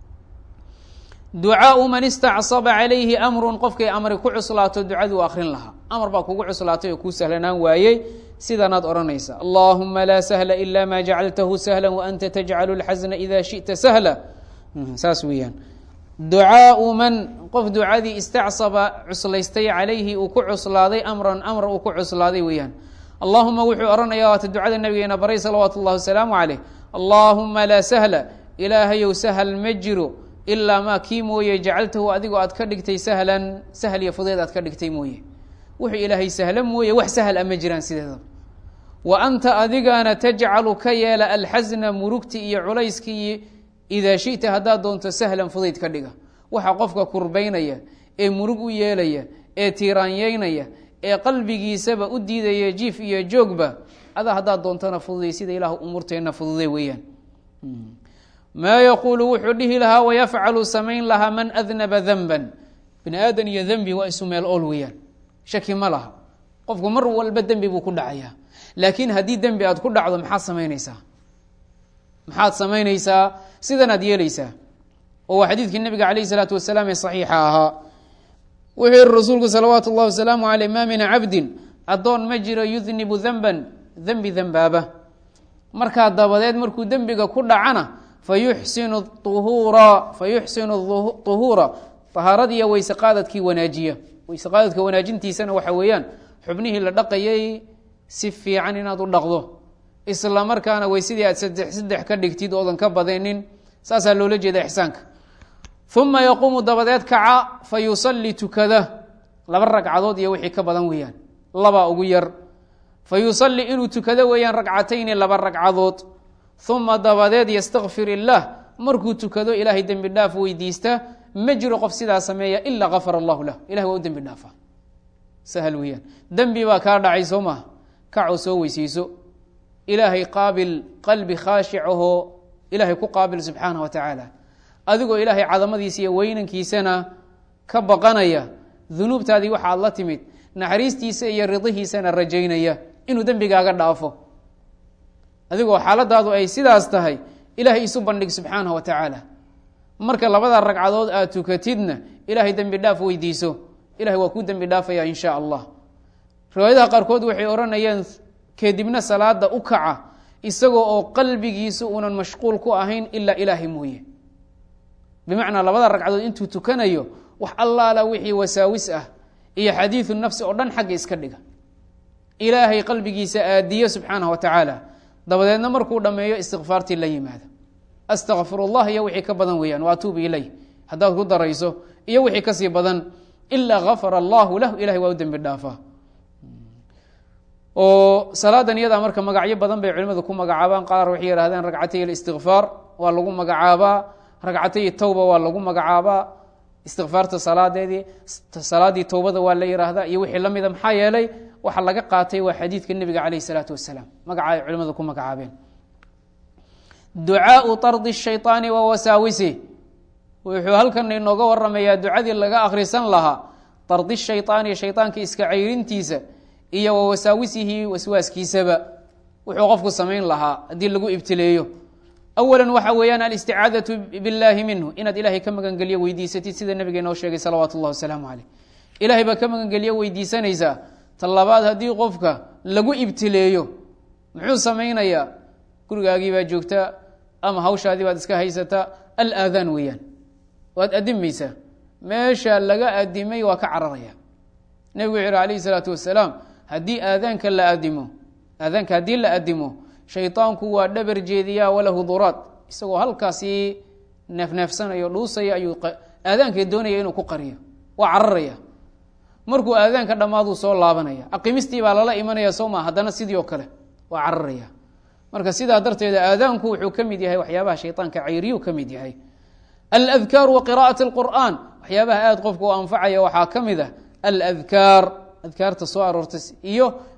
ducaau man istacsaba calayhi amrun qofkay amri ku cuslaato ducaduu akrin lahaa amar baa kugu cuslaatay oo kuu sahlanaan waayey sidanaad odhanaysa allahuma laa sahla ila ma jacaltahu sahla waanta tajcalu lxasna ida shita sahla saas weeyaan ducaau man qof ducadii istacsaba cuslaystay calayhi uu ku cuslaaday amran amr uu ku cuslaaday weeyaan allahuma wuxuu odhanaya waata ducada nabigeena baray salawaatu اllahi wasalaamu caleyh allahuma laa sahla ilaahayow sahal ma jiro ilaa maa kii mooye jacaltahu adigoo aad ka dhigtay sahlan sahl iyo fudeed aad ka dhigtay mooye wuxuu ilaahay sahla mooye wax sahl a ma jiraan sideedaba wa anta adigana tajcalu ka yeela alxasna murugti iyo culayskii idaa shita haddaad doonto sahlan fudayd ka dhiga waxa qofka kurbaynaya ee murug u yeelaya ee tiiraanyeynaya ee qalbigiisaba u diidaya jiif iyo joogba adaa haddaad doontona fududay sida ilaah umuurteenna fududay weeyaan maa yaquulu wuxuu dhihi lahaa wayafcalu samayn lahaa man adnaba danban bini aadan iyo dembi waa isu meel ool weeyaan shaki ma laha qofku mar walba dembi buu ku dhacayaa laakiin haddii dembi aad ku dhacdo maxaad samaynaysaa maxaad samaynaysaa sidanaad yeelaysaa oo waa xadiidkii nabiga calayh isalaatu wasalaam ee saxiixa ahaa wuxuu yihi rasuulku salawaatu اllahi wasalaamu aleyh ma min cabdin addoon ma jiro yudnibu denban dembi dembaaba markaa dabadeed markuu dembiga ku dhacana fayuxsinu uhuura fayuxsinu uhuura tahaaradiiyo weyse qaadadkii wanaajiya weyse qaadadka wanaajintiisana waxa weeyaan xubnihii la dhaqayay si fiican inaad u dhaqdo isla markaana weysadii aad saddex saddex ka dhigtid oodan ka badinin saasaa loola jeeda ixsaanka uma yaquumu dabadeed kaca fa yusalli tukada laba ragcadood iyo wixii ka badan weeyaan laba ugu yar fa yusalli inuu tukado weeyaan ragcatayni laba ragcadood uma dabadeed ystakfir illaah markuu tukado ilaahay dembi dhaaf weydiista ma jiro qof sidaa sameeya ilaa gafar allahu lah ilahay waa u dembi dhaafa sahal weeyaan dembi baa kaa dhacay soo maha kacoo soo weyseyso ilaahay qaabil qalbi khaashicahoo ilaahay ku qaabil subxaanah wa tacaala adigoo ilaahay cadamadiisa iyo weynankiisana ka baqanaya dunuubtaadii waxaad la timid naxariistiisa iyo ridihiisana rajaynaya inuu dembigaaga dhaafo adigoo xaaladaadu ay sidaas tahay ilaahay isu bandhig subxaanah wa tacaala marka labada ragcadood aad tukatidna ilaahay dembi dhaaf weydiiso ilahay waa kuu dembi dhaafaya in sha allah riwaayadaha qaarkood waxay odhanayeen kadibna salaada u kaca isagoo oo qalbigiisu uunan mashquul ku ahayn ilaa ilaahay mooye bimacnaa labada ragcadood intuu tukanayo wax allaala wixii wasaawis ah iyo xadiidu nafsi oo dhan xagga iska dhiga ilaahay qalbigiisa aadiyo subxaanah wa tacaala dabadeedna markuu dhammeeyo istikfaartii la yimaada astakfir اllah iyo wixii ka badan weeyaan waatuubu ilayh haddaad ku darayso iyo wixii kasii badan ilaa gafara allahu lah ilahay waa u dembi dhaafaa oo salaadan iyadaa marka magacyo badan bay culimadu ku magacaabaan qaar waxay yihahdeen ragcatay اlistikfaar waa lagu magacaabaa ragcatay tawba waa lagu magacaabaa istikfaarta salaadeedii salaadii towbada waa la yihaahdaa iyo wixii lamida maxaa yeelay waxa laga qaatay waa xadiidka nebiga calayh isalaatu wasalaam magaca ay culimadu ku magacaabeen ducaau tardi shayطaani wa wasaawisi wuxuu halkan inooga waramayaa ducadii laga akhrisan lahaa tardi shayطaani shayطaanka iska cayrintiisa iyo wa wasaawisihi waswaaskiisaba wuxuu qofku samayn lahaa haddii lagu ibtileeyo awala waxa weeyaan alisticaadatu biاllahi minhu inaad ilahay ka magangelyo weydiisatid sida nabiga inoo sheegay salawaatu اllah wasalaamu caleyh ilahay baa ka magangelyo weydiisanaysaa talabaad haddii qofka lagu ibtileeyo muxuu samaynayaa gurigaagii baa joogta ama hawshaadii baad iska haysataa alaadaan weeyaan waad adimaysaa meesha laga adimay waa ka cararaya nebigu wuxu uhi alayh isalaatu wasalaam haddii aadaanka la adimo aadaanka haddii la adimo shayطaanku waa dhabar jeediyaa walahu duraad isagoo halkaasi neefneefsanayo dhuusaya ayuu aadaanka doonaya inuu ku qariyo waa cararaya markuu aadaanka dhammaaduu soo laabanaya aqimistii baa lala imanaya soo maa haddana sidii oo kale waa cararaya marka sidaa darteeda aadaanku wuxuu ka mid yahay waxyaabaha shayطaanka cayriyu ka mid yahay aladkaaru wa qira'at اlqur'an waxyaabaha aad qofku u anfacaya waxaa ka mid ah aladkaar adkaarta soo aroortay iyo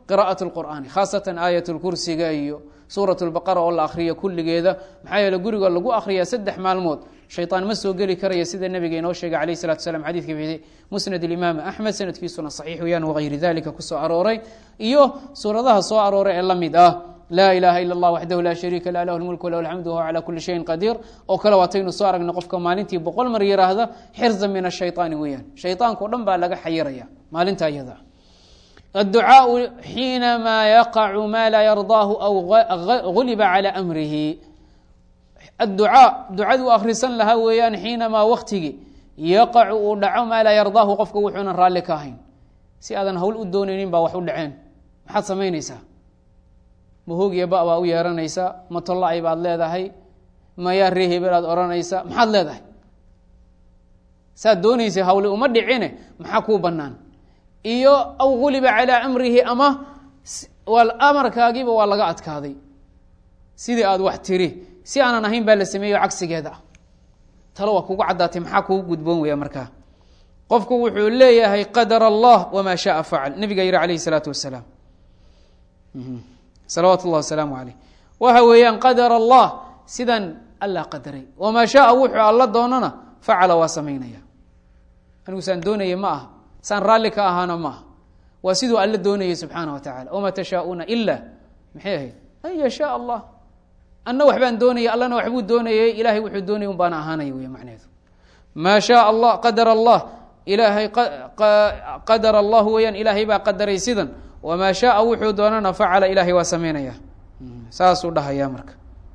qira'at lqur'aani khaasatan aayat lkursiga iyo suurat lbaqara oo la akhriyo kulligeeda maxaa yeele guriga lagu akhriyaa saddex maalmood shayطaan ma soo geli karaya sida nabiga inoo sheegay alayh salatu slam xadidka fi musnad imaam axmed sanadkiisuna saxiix weyaan wagayri dalika kusoo arooray iyo suuradaha soo arooray ee la mid ah laa ilaha ila اllah waxdahu laa shariika lah lahu lmulk walahu alxamdu wahuwa calى kuli shayin qadiir oo kale waataynu soo aragna qofka maalintii boqol mar yiraahda xirza min ashayطaani weeyaan shayطaanka o dhan baa laga xayiraya maalinta iyada adducaaءu xiinamaa yaqacu ma laa yardaahu aw guliba calى amrihi adducaa ducaduu akhrisan lahaa weeyaan xiinamaa waktigii yaqacu uu dhaco maa laa yardaahu qofka wuxuunan raalli ka ahayn si aadan hawl u doonaynin baa wax u dhaceen maxaad samaynaysaa ma hoogiya ba baa u yeeranaysaa ma tolla-ay baad leedahay mayaa ree hebel aad odhanaysaa maxaad leedahay saad doonaysay hawle uma dhicine maxaa kuu bannaan iyo aw guliba calaa amrihi ama amarkaagiiba waa laga adkaaday sidii aad wax tiri si aanan ahayn baa la sameeyo cagsigeeda ah talo waa kugu caddaatay maxaa kugu gudboon weya markaa qofku wuxuu leeyahay qadar allah wamaa shaaa facal nabiga yihi alayh isalaatu wasalaam salawaatu llah wasalaamu aleyh waxa weeyaan qadar allah sidan alla qadaray wamaa shaaa wuxuu alla doonana facala waa samaynaya anigu saan doonaya ma aha saan raalli ka ahaana ma aha waa siduu alla doonayay subxaana wa tacala wamaa tashaauuna ila maxay ahayd an yashaa allah anna waxbaan doonaya allana waxbuu doonayay ilahay wuxuu doonaya un baana ahaanaya wey macneheedu maa shaa allah qadar allah ilaahay qadar allah weeyaan ilaahay baa qadaray sidan wamaa shaaa wuxuu doonana facala ilahay waa sameynaya saasuu dhahayaa marka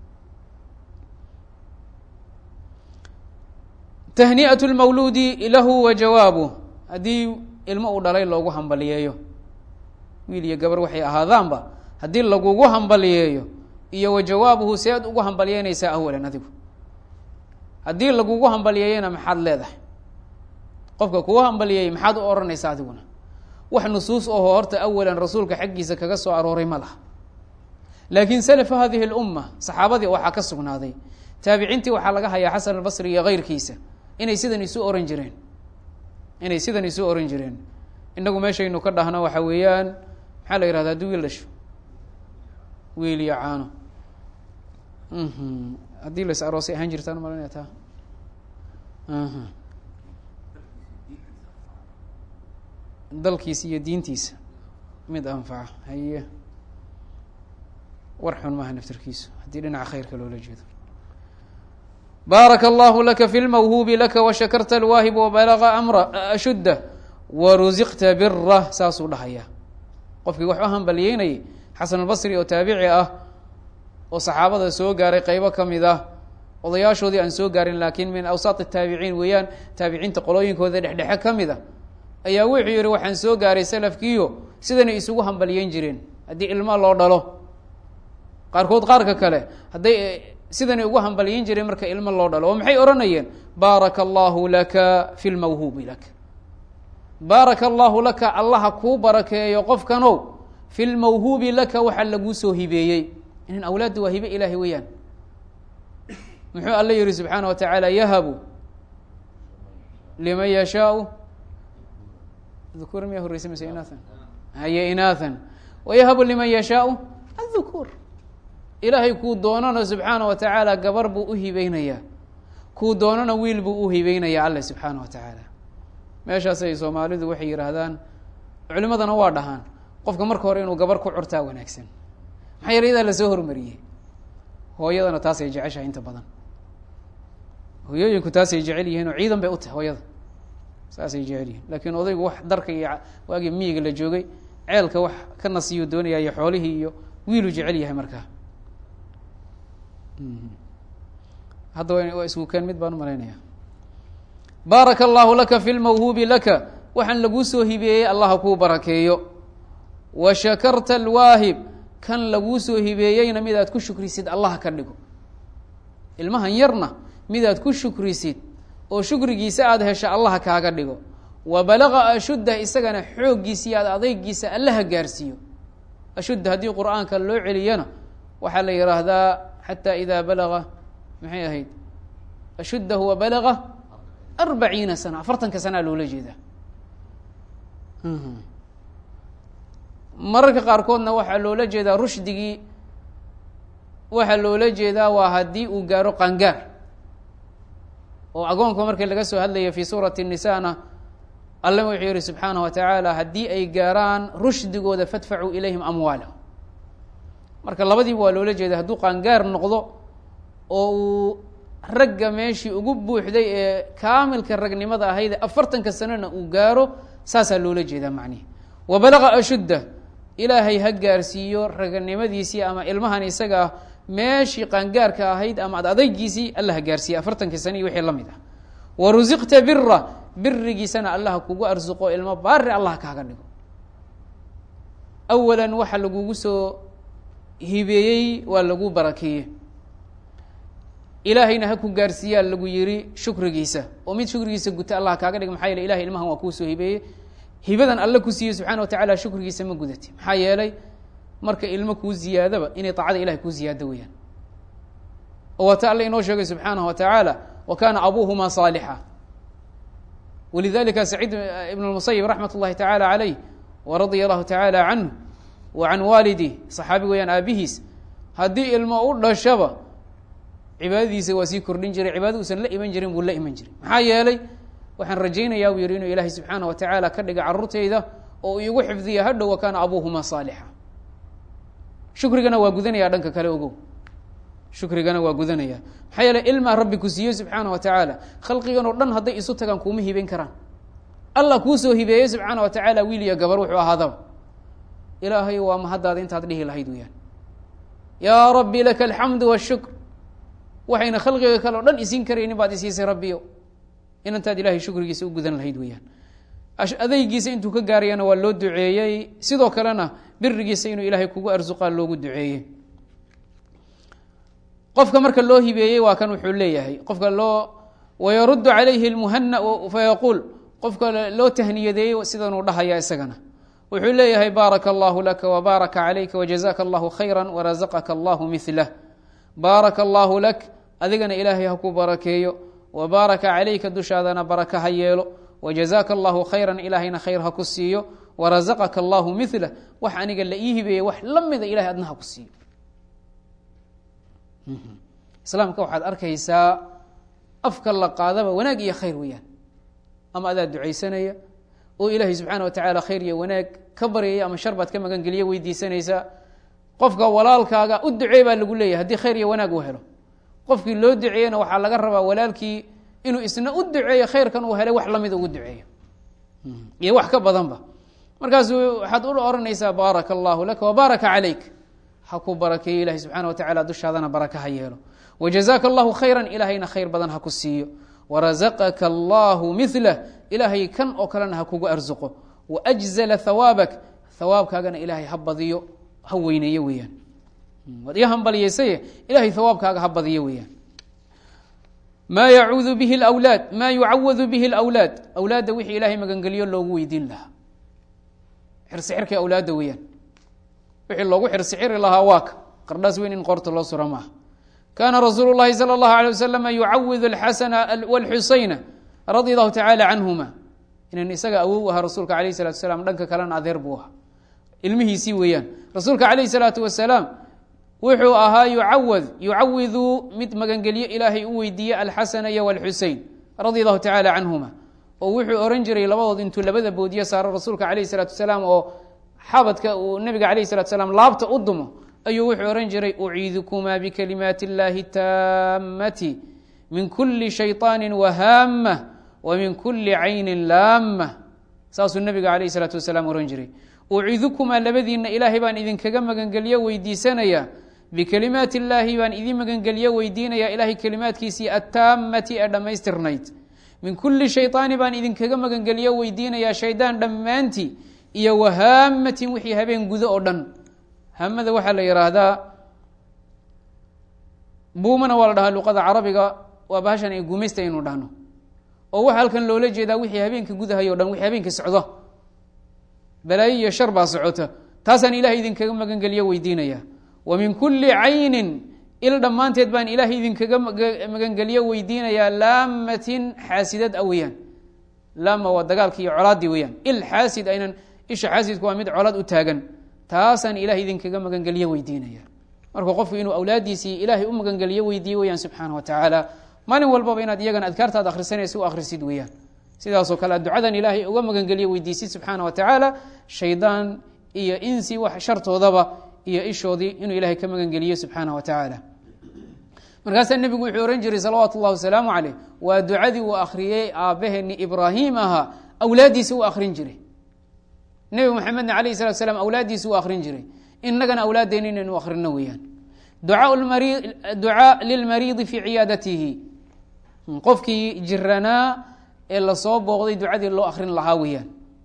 tahni'at lmawluudi lahu wa jawaabuh haddii ilmo uu dhalay loogu hambaliyeeyo wiil iyo gabar waxay ahaadaanba haddii lagugu hambaliyeeyo iyo wa jawaabuhu seed ugu hambalyeynaysaa awalan adigu haddii lagugu hambaliyeeyana maxaad leedahay qofka kugu hambaliyeeyey maxaad u odhanaysaa adiguna wax nusuus oho horta awalan rasuulka xaggiisa kaga soo arooray ma laha laakiin salafu hadihi اlumma saxaabadii waxaa ka sugnaaday taabiciintii waxaa laga hayaa xasan albasri iyo keyrkiisa inay sidan isu oran jireen inay sidan isu oran jireen inagu meeshaynu ka dhahno waxa weeyaan maxaa la yihahda haddii wiil dhasho wiil iyo caano haddii las aroosay ahaan jirtaan malanaya taa dalkiisa iyo diintiisa mid anfaca haye war xun maaha naftarkiisu haddii dhinaca khayrka loola jeedo baaraka allahu laka fi lmawhuubi laka washakarta alwaahib wabalaga amra ashudda warusiqta bira saasuu dhahayaa qofkii wax u hambaliyeynayay xasan albasri oo taabici ah oo saxaabada soo gaaray qeybo ka mid ah odayaashoodii aan soo gaarin laakiin min awsaat taabiciin weeyaan taabiciinta qolooyinkooda dhexdhexe ka mid a ayaa wuxuu yihi waxaan soo gaaray salafkiiyo sidanay isugu hambaliyeyn jireen haddii ilmo loo dhalo qaarkood qaarka kale hadday sidanay ugu hambaliyeyn jireen marka ilmo loo dhalo oo maxay odhanayeen baaraka allahu laka fi lmawhuubi laka baaraka allahu laka allaha kuu barakeeyo qofkanow fi lmawhuubi laka waxaa laguu soo hibeeyey inan awlaadda waa hibe ilaahay weeyaan muxuu alla yihi subxaana wa tacaala yahabu liman yashaau dhukuur miyaa horreysay mise inaathan haye inaathan wayahabu liman yashaau adhukuur ilaahay kuu doonana subxaana wa tacaala gabar buu u hibeynayaa kuu doonana wiil buu u hibeynayaa alle subxaana wa tacaala meeshaasay soomaalidu waxay yidhaahdaan culimadana waa dhahaan qofka marka hore inuu gabar ku curtaa wanaagsan maxaa yeele iyadaa lasoo hormariyey hooyadana taasay jeceshahay inta badan hooyooyinku taasay jecel yihiin oo ciidan bay u tahay hooyada saasay jecel yihiin laakiin odaygu wax darka iyo waagii miyiga la joogay ceelka wax ka nasiyuu doonaya iyo xoolihii iyo wiiluu jecel yahay markaa hadda waa isku keen mid baan umalaynaya baaraka allahu laka fi lmawhuubi laka waxaan laguu soo hibeeyey allaha kuu barakeeyo wa shakarta alwaahib kan laguu soo hibeeyeyna midaad ku shukrisid allah ka dhigo ilmahan yarna midaad ku shukrisid oo shukrigiisa aada hesha allah kaaga dhigo wa balaga ashudda isagana xooggiisa iyo ad adeygiisa allaha gaarsiiyo ashudda haddii qur-aanka loo celiyana waxaa la yihaahdaa xataa idaa balaga maxay ahayd ashuddahu wa balaga arbaciina sana afartanka sanaa loola jeedaa mararka qaarkoodna waxaa loola jeedaa rushdigii waxaa loola jeedaa waa haddii uu gaaro qangaar oo agoonka markii laga soo hadlaya fi suurati الnisana alla wuxuu yihi subxaanaه wa tacaala haddii ay gaaraan rushdigooda fadfacuu ilayhim amwaalahum marka labadiiba waa loola jeeda hadduu qaangaar noqdo oo uu ragga meeshii ugu buuxday ee kaamilka ragnimada ahayd afartanka sanona uu gaaro saasaa loola jeedaa macnihi wa balaga ashudda ilaahay ha gaarsiiyo raganimadiisii ama ilmahan isaga ah meeshii qaangaarka ahayd ama ad adaygiisii alla ha gaarsiiye afartankii sana iyo wixii la mid ah wa rusiqta bira birigiisana allah kugu arsuqo ilmo baari allah kaaga dhigo awalan waxa lagugu soo hibeeyey waa lagu barakeeye ilaahayna ha ku gaarsiiyaa lagu yiri shukrigiisa oo mid shukrigiisa guta allah kaaga dhiga maxaa yeele ilahay ilmahan waa kuu soo hibeeyey hibadan alle ku siiyey subxana wa tacala shukrigiisa ma gudati maxaa yeelay marka ilmo kuu ziyaadaba inay taacada ilahay kuu ziyaado weeyaan oo waata alle inoo sheegay subxaanahu wa tacaala wa kaana abuuhuma saalixa walidalika saciid ibn اmusayib raxmat اllahi tacaala calayh wa radia allahu tacaala canhu wa can waalidih saxaabi weeyaan aabihiis haddii ilmo u dhashaba cibaadadiisa waa sii kordhin jiray cibaada uusan la iman jirin buu la iman jiray maxaa yeelay waxaan rajaynayaa buu yihi inuu ilaahay subxaana wa tacaala ka dhiga carruurtayda oo uu igu xifdiya hadhow wa kaana abuuhuma saalixa shukrigana waa gudanaya dhanka kale ogow shukrigana waa gudanaya maxaa yeele ilmaa rabbi ku siiyey subxaana wa tacaala khalqigan oo dhan hadday isu tagaan kuuma hibeyn karaan allah kuu soo hibeeyey subxaana wa tacaala wiil iyo gabar wuxuu ahaadaba ilaahay waa mahaddaada intaad dhihi lahayd weyaan yaa rabbi laka alxamdu washukr waxayna khalqiga kale o dhan isiin karaynin baad isiisay rabbiyo inantaad ilahay shukrigiisa u gudan lahayd weyaan adaygiisa intuu ka gaarayana waa loo duceeyey sidoo kalena birigiisa inuu ilaahay kugu arsuqaa loogu duceeyey qofka marka loo hibeeyey waa kan wuxuu leeyahay qofka loo wayaruddu calayhi lmuhana fayaquul qofka loo tahniyadeeyey sidanuu dhahaya isagana wuxuu leeyahay baaraka allahu laka wbaaraka calayka wajazaka allahu khayra warazaqaka allahu milah baaraka allahu lak adigana ilaahay ha ku barakeeyo wabaaraka calayka dushaadana baraka ha yeelo wajazaka allahu khayra ilaahayna khayr ha ku siiyo warazaqaka allahu milah wax aniga la ii hibeeyey wax la mida ilahay adna ha ku siiyo islaamka waxaad arkaysaa afka la qaadaba wanaag iyo khayr weeyaan ama adaa ducaysanaya oo ilaahay subxaana wa tacaala khayr iyo wanaag ka baryaya ama shar baad ka magangeliya weydiisanaysaa qofka walaalkaaga u duceey baa lagu leeyahay haddii khayr iyo wanaag uu helo qofkii loo duceeyena waxaa laga rabaa walaalkii inuu isna u duceeyo khayrkan uu helay wax lamida ugu duceeyo iyo wax ka badanba markaasu waxaad u oranaysaa baaraka allahu laka wabaaraka calayk ha ku barakeeyo ilahi subxaana wa tacala dushaadana baraka ha yeelo wajazaka allahu khayra ilaahayna khayr badan ha ku siiyo warazaqaka allahu milah ilaahay kan oo kalena ha kugu arsuqo waajzala hawaabak hawaabkaagana ilaahay ha badiyo ha weyneeyo weeyaan waad iga hambaliyeysaye ilahay hawaabkaaga ha badiyo weeyaan ma yacuudu bihi lwlaad ma yucawadu bihi lwlaad awlaadda wixii ilaahay magangeliyo loogu weydiin lahaa xirsixirka awlaadda weeyaan wixii loogu xirsixiri lahaa waaka qardhaas weyn in qoorta loo sura maaha kaana rasuulu llahi salى اllahu alيه waslama yucawid اlxasana wاlxusayna radia allahu tacala canhuma inan isaga awow ahaa rasuulka alayh الsalatu asalaam dhanka kalena adeer buu ahaa ilmihiisii weeyaan rasuulka alayh الsalaatu wasalaam wuxuu ahaa yucawad yucawidu mid magangelyo ilaahay u weydiiye alxasana iyo wاlxusein radia allahu tacala canhuma oo wuxuu oran jiray labadood intuu labada boodiye saaro rasuulka alayh الsalaatu wasalaam oo xabadka uu nabiga alayh الsalatu salaam laabta u dumo ayuu wuxuu ohan jiray uciidukumaa bikalimaati اllahi taamati min kuli shayطaani wahaama wa min kuli cayni laama saasuu nabiga alayh الsalaatu wasalaam ohan jiray uciidukumaa labadiina ilaahay baan idinkaga magangelyo weydiisanaya bikalimaati illaahi baan idin magangelyo weydiinaya ilahay kelimaadkiisii attaamati ee dhammaystirnayd min kuli shayطaani baan idinkaga magangelyo weydiinayaa shaydaan dhammaantii iyo wahaamatin wixii habeen gudo oo dhan hamada waxaa la yihaahdaa buumana waa la dhahaa luqada carabiga waa bahashan ay gumaysta aynu dhahno oo waxa halkan loola jeedaa wixii habeenka gudahay o dhan wixii habeenka socdo balaayo iyo shar baa socota taasaan ilahay idinkaga magangelyo weydiinaya wa min kuli caynin il dhammaanteed baan ilaahay idinkaga magangelyo weydiinayaa laamatin xaasidad a weyaan laama waa dagaalki iyo colaaddii weyaan il xaasid aynan isha xaasidku waa mid colaad u taagan taasaan ilahay idinkaga magangeliyo weydiinaya marka qofku inuu awlaaddiisii ilaahay u magangeliyo weydiiye weyaan subxaana wa tacaala maalin walbaba inaad iyagana adkaartaad akhrisanaysa u akhrisid weeyaan sidaasoo kale ad ducadan ilaahay uga magangeliyo weydiisid subxaana wa tacaala shaydaan iyo insi wax shartoodaba iyo ishoodii inuu ilaahay ka magangeliyo subxaana wa tacaala markaasaa nebigu wuxuu ohan jiray salawaatu اllahi wasalaamu caleyh waa ducadii uu akhriyey aabbaheeni ibraahim ahaa awlaaddiisi u akhrin jiray nebi moxamedna alayh salatu slam awlaaddiisi u akhrin jiray inagana awlaaddeena inaynu akhrino weeyaan ducaa lilmariidi fii ciyaadatihi qofkii jiranaa ee lasoo booqday ducadii loo akhrin lahaa weeyaan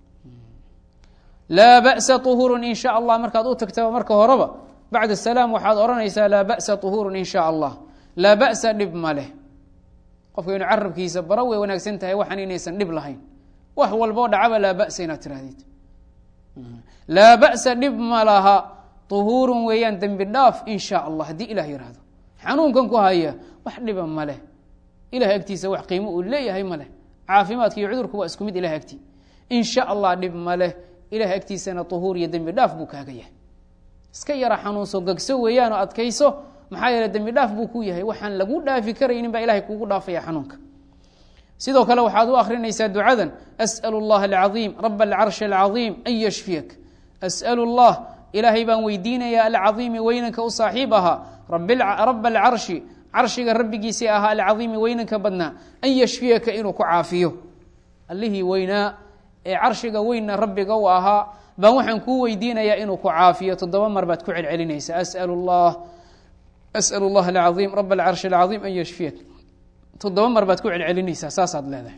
laa ba'sa طuhuurun in sha allah markaad u tagtaba marka horeba bacd salaam waxaad odhanaysaa laa ba'sa طuhuurun in sha allah laa ba'sa dhib ma leh qofka inu carabkiisa bara way wanaagsan tahay waxaan inaysan dhib lahayn wax walboo dhacaba laa ba'sa inaad tirahdid laa ba'sa dhib ma laha طuhuurun weeyaan dembi dhaaf in sha allah haddii ilah yihahdo xanuunkan ku haya wax dhiba ma leh ilahay agtiisa wax qiimo uu leeyahay ma leh caafimaadka iyo cudurku waa isku mid ilahay agti in sha allah dhib ma leh ilahay agtiisana طuhuur iyo dembi dhaaf buu kaaga yahay iska yara xanuunso gegso weeyaan oo adkayso maxaa yeele dembi dhaaf buu ku yahay waxaan lagu dhaafi karaynin baa ilahay kugu dhaafaya xanuunka sidoo kale waxaad u akrinaysaa ducadan as'l اllah alcaظiim rab alcarshi alcaظiim an yashfiyak as'l اllah ilaahay baan weydiinayaa alcaظiimi weynanka u saaxiib ahaa rab alcarshi carshiga rabbigiisii ahaa alcaظiimi weynanka badnaa an yashfiyaka inuu ku caafiyo allihii weynaa ee carshiga weynna rabbiga u ahaa baan waxaan kuu weydiinayaa inuu ku caafiyo toddoba mar baad ku celcelinaysaa as'l اllah as'l اllah alcaظiim rab alcarshi alcaظiim an yashfiyak toddoba mar baad ku celcelinaysaa saasaad leedahay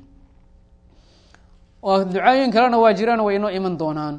ducaayin kalena waa jiraan way inoo iman doonaan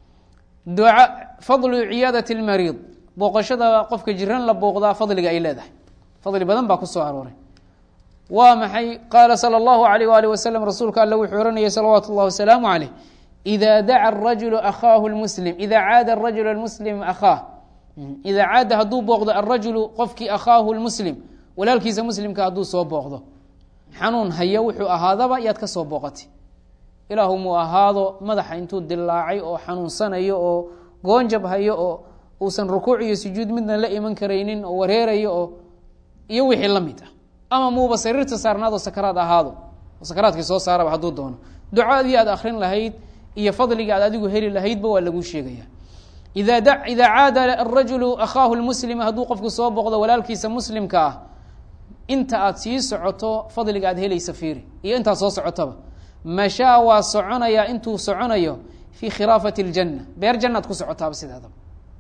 fadlu ciyaadati اlmariid booqashada qofka jiran la booqdaa fadliga ay leedahay fadli badan baa ku soo arooray waa maxay qaala salى اllahu alayh waalih wasalam rasuulka alle wuxuu ohanayay salawaatu اllah wasalaamu calayh ida daca arajulu akhaahu lmuslim ida caada arajulu almuslim akhaah ida caada hadduu booqdo alrajulu qofkii akhaahu lmuslim walaalkiisa muslimka hadduu soo booqdo xanuun hayo wuxuu ahaadaba yaad ka soo booqatay ilaahu muu ahaado madaxa intuu dilaacay oo xanuunsanayo oo goonjab hayo oo uusan rukuuc iyo sujuud midna la iman karaynin oo wareerayo oo iyo wixii la mid ah ama muuba sariirta saarnaadoo sakaraad ahaado oo sakaraadkii soo saaraba hadduu doono ducadii aad akrin lahayd iyo fadligii aad adigu heli lahaydba waa laguu sheegaya ida caada arajulu akhaahu lmuslima hadduu qofku soo booqdo walaalkiisa muslimka ah inta aad sii socoto fadliga aad helaysa fiiri iyo intaad soo socotaba mashaa waa soconayaa intuu soconayo fii khilaafati اljanna beer jannaad ku socotaaba sideedaba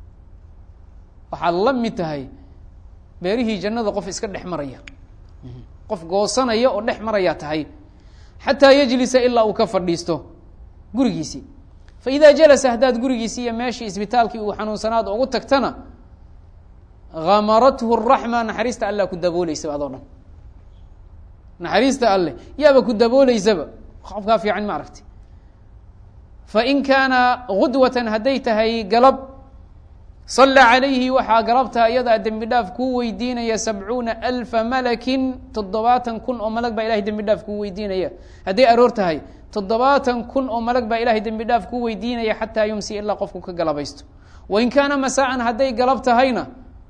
waxaad la mid tahay beerihii jannada qof iska dhex maraya qof goosanaya oo dhex maraya tahay xataa yajlisa ilaa uu ka fadhiisto gurigiisii faida jalasa haddaad gurigiisii iyo meeshii isbitaalkii uu xanuunsanaad ugu tagtana hamarathu raxma naxariista alla ku dabooleysaba adoo dhan naxariista alle yaaba ku dabooleysaba qofkaa fiican ma aragti fain kaana gudwatan hadday tahay galab salla calayhi waxaa galabtaa iyadaa dembi dhaaf kuu weydiinaya sabcuuna alfa malakin toddobaatan kun oo malag baa ilahay dembi dhaaf kuu weydiinaya hadday aroor tahay toddobaatan kun oo malag baa ilahay dembi dhaaf kuu weydiinaya xataa yumsi ilaa qofku ka galabaysto wain kaana masaa'an hadday galab tahayna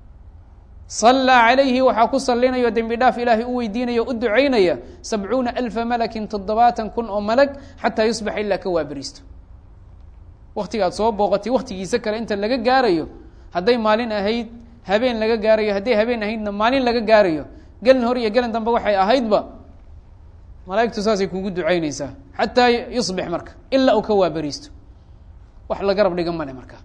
sallaa calayhi waxaa ku salinayo dembi dhaaf ilaahay u weydiinaya o u ducaynaya sabcuuna alfa malakin toddobaatan kun oo malag xataa yusbaxa ilaa ka waaberiisto waktigaad soo booqatay waktigiisa kale inta laga gaarayo hadday maalin ahayd habeen laga gaarayo hadday habeen ahaydna maalin laga gaarayo gelin hor iyo gelin dambe waxay ahaydba malaaigtu saasay kugu ducaynaysaa xataa yusbix marka ilaa uu ka waaberiisto wax la garab dhiga male marka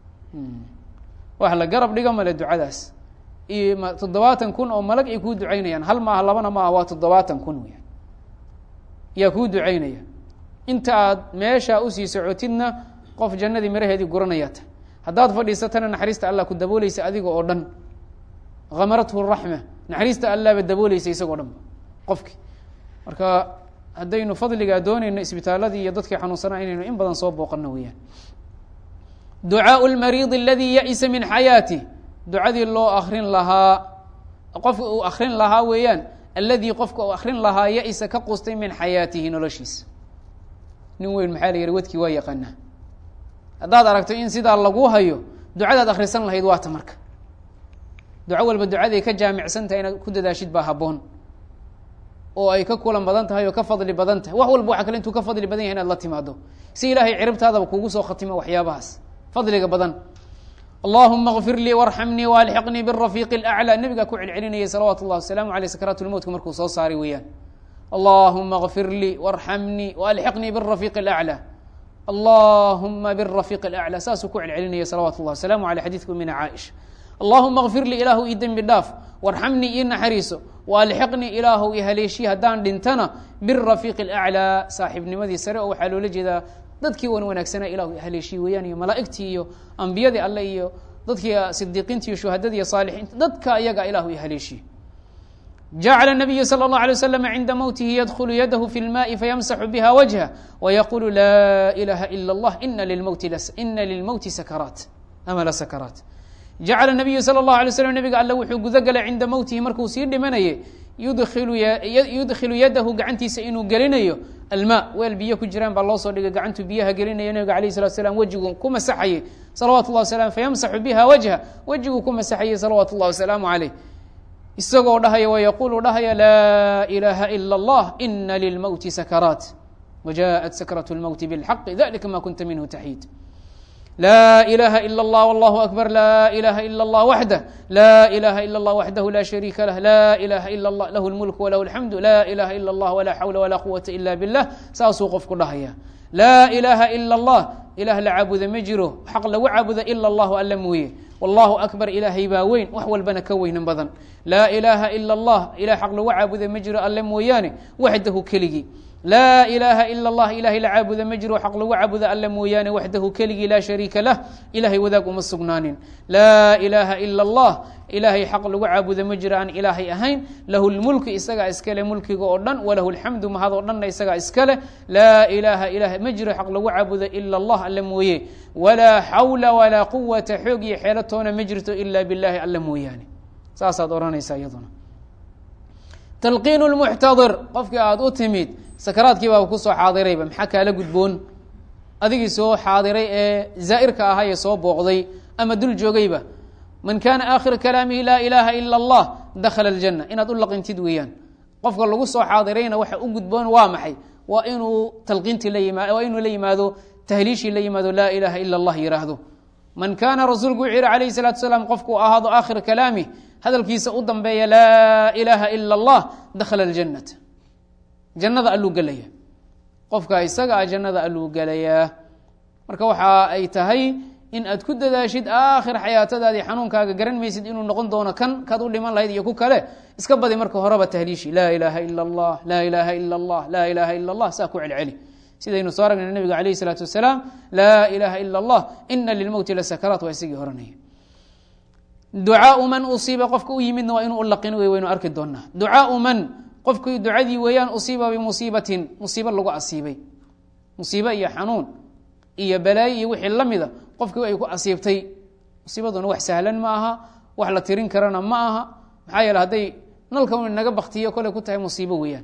wax la garab dhiga male ducadaas iyo toddobaatan kun oo malag ay kuu ducaynayaan hal maaha labana maaha waa toddobaatan kun weyaan yaa kuu ducaynaya inta aad meeshaa usii socotidna qof jannadii miraheedii guranayaata haddaad fadhiisatana naxariista allah ku dabooleysa adiga oo dhan hamarathu raxma naxariista allahba dabooleysa isagoo dhan qofki marka haddaynu fadligaa doonayno isbitaaladii iyo dadkii xanuunsanaa inaynu in badan soo booqano weeyaan ducaau lmariidi aladii ya-isa min xayaatih ducadii loo akrin lahaa qofka uu akrin lahaa weeyaan alladii qofka uu akrin lahaa ya-isa ka qustay min xayaatihi noloshiisa nin weyn maxaa la yihi wadkii waa yaqaanaa haddaad aragto in sidaa lagu hayo ducadaad akhrisan lahayd waata marka duco walba ducaday ka jaamicsan tahay inaad ku dadaashid baa habboon oo ay ka kulan badan tahay oo ka fadli badan tahay wax walba waxa kale intuu ka fadli badan yahay inaad la timaado si ilaahay ciribtaadaba kugu soo khatimo waxyaabahaas fadliga badan allahuma kfir lii warxamnii waalxiqnii birafiiqi اlaclى nebigaa ku celcelinayay salawaatu اllah wasalaamu aleyh sakaraat lmowtka markuu soo saaray weeyaan allahuma kfir lii warxamnii waalxiqnii birafiiqi اlaclى allahuma birafiiqi اlaclى saasuu ku celcelinayay salawatu llah wasalaamu aleyh xadidka umina caaisha allahuma kfir lii ilaahu ii dembi dhaaf warxamnii ii naxariiso waalxiqnii ilaahu i haleeshii haddaan dhintana birafiiqi اlaclىa saaxiibnimadii sare oo waxaa loola jeedaa dadkii wan wanaagsanaa ilahu haleeshii weeyaan iyo malaa'igtii iyo ambiyadii alle iyo dadkii sidiiqiinta iyo shuhadadii iyo saalixiinta dadka ayaga ilahu i haleeshii jacala nabiyu salى اllah alay waslam cinda mowtihi yadkhulu yadahu fi lmaai fayamsaxu biha wajha wayaqulu laa ilaha ila اllah ina lilmowti sakaraat ama la sakaraat jacala nabiyu salى اllahu alay slam nabiga alle wuxuu gudo galay cinda mowtihi markuu sii dhimanayay yudkhilu yadahu gacantiisa inuu gelinayo alma weel biyo ku jiraan baa loo soo dhigay gacantuu biyaha gelinayo nabiga alayh salatu slam wejiguu ku masaxayey salawatu llah wasalam fayamsaxu biha wajha wejiguu ku masaxayey salawaatu اllah wasalaamu caleyh isagoo dhahaya wayaquulu dhahaya laa ilaha ila اllah ina lilmowti sakaraat wajaءat sakraة اlmowti bاlxaqi dalika ma kunta minhu taxiid لا إله إلا الله والله أكبر لا إله إلا الله وحده لا إله إلا الله وحده لا شريك له لا إله إلا الله له الملك وله الحمد لا إله إلا الله ولا حول ولا قوة إلا بالله saasuu qofku dhahaya لا إله إلا الله ilah la caabuda ma jiro xaq lagu caabuda ila اllahu alla mooye wallahu akbar ilaahay baa weyn wax walbana ka weynan badan laa ilaaha ila اllah ilah xaq lagu caabuda ma jiro alle mooyaane waxdahu keligii laa ilaaha ila اllah ilahay la caabuda ma jiro xaq lagu caabuda alle mooyaane waxdahu keligii laa shariika lah ilahay wadaag uma sugnaanin laa ilaaha ila اllah ilaahay xaq lagu caabuda ma jiro aan ilaahay ahayn lahu lmulku isagaa iskale mulkiga oo dhan walahu lxamdu mahad oo dhanna isagaa iskale laa ilaaha ilah ma jiro xaq lagu caabuda ila allah alle mooye walaa xawla walaa quwata xoog iyo xeelo toona ma jirto ila billahi alle mooyaane saasaad odhanaysaa iyaduna talqiin lmuxtadir qofkii aada u timid sakaraadkii baaba kusoo xaadirayba maxaa kaala gudboon adigii soo xaadiray ee zaa'irka ahaa ee soo booqday ama dul joogayba man kana aakhira kalaamihi laa ilaaha ila allah dakhala aljanna inaad u laqintid weeyaan qofka lagu soo xaadirayna waxa u gudboon waa maxay waa inuu talqiintii la yimaa waa inuu la yimaado tahliishii la yimaado laa ilaaha ila allah yidhaahdo man kaana rasuulku wuxuu yihi alayhi salatu salaam qofku ahaado aakhira kalaamih hadalkiisa u dambeeya laa ilaaha ila allah dakhala aljannata jannada alluu gelaya qofka isaga a jannada alluu gelayaa marka waxa ay tahay in aad ku dadaashid aakhir xayaatadaadii xanuunkaaga garan maysid inuu noqon doono kan kaad u dhiman lahayd iyo ku kale iska badi marka horeba tahliishi laa ilaaha ila allah laa ilaaha ila allah laa ilaaha ila allah saa ku celceli sidaynu soo aragnay nabiga alayh isalaatu wasalaam laa ilaaha ila allah ina lilmowti lasakaraat waa isagii horanaya ducaau man usiiba qofka u yimidna waa inuu u laqin wey waynu arki doonaa ducaau man qofkii ducadii weeyaan usiiba bimusiibatin musiibo lagu asiibay musiibo iyo xanuun iyo balaayo iyo wixii la mida qofkii ay ku asiibtay musiibaduna wax sahlan ma aha wax la tirin karana ma aha maxaa yeele hadday nalka un naga baktiyo koley ku tahay musiibo weeyaan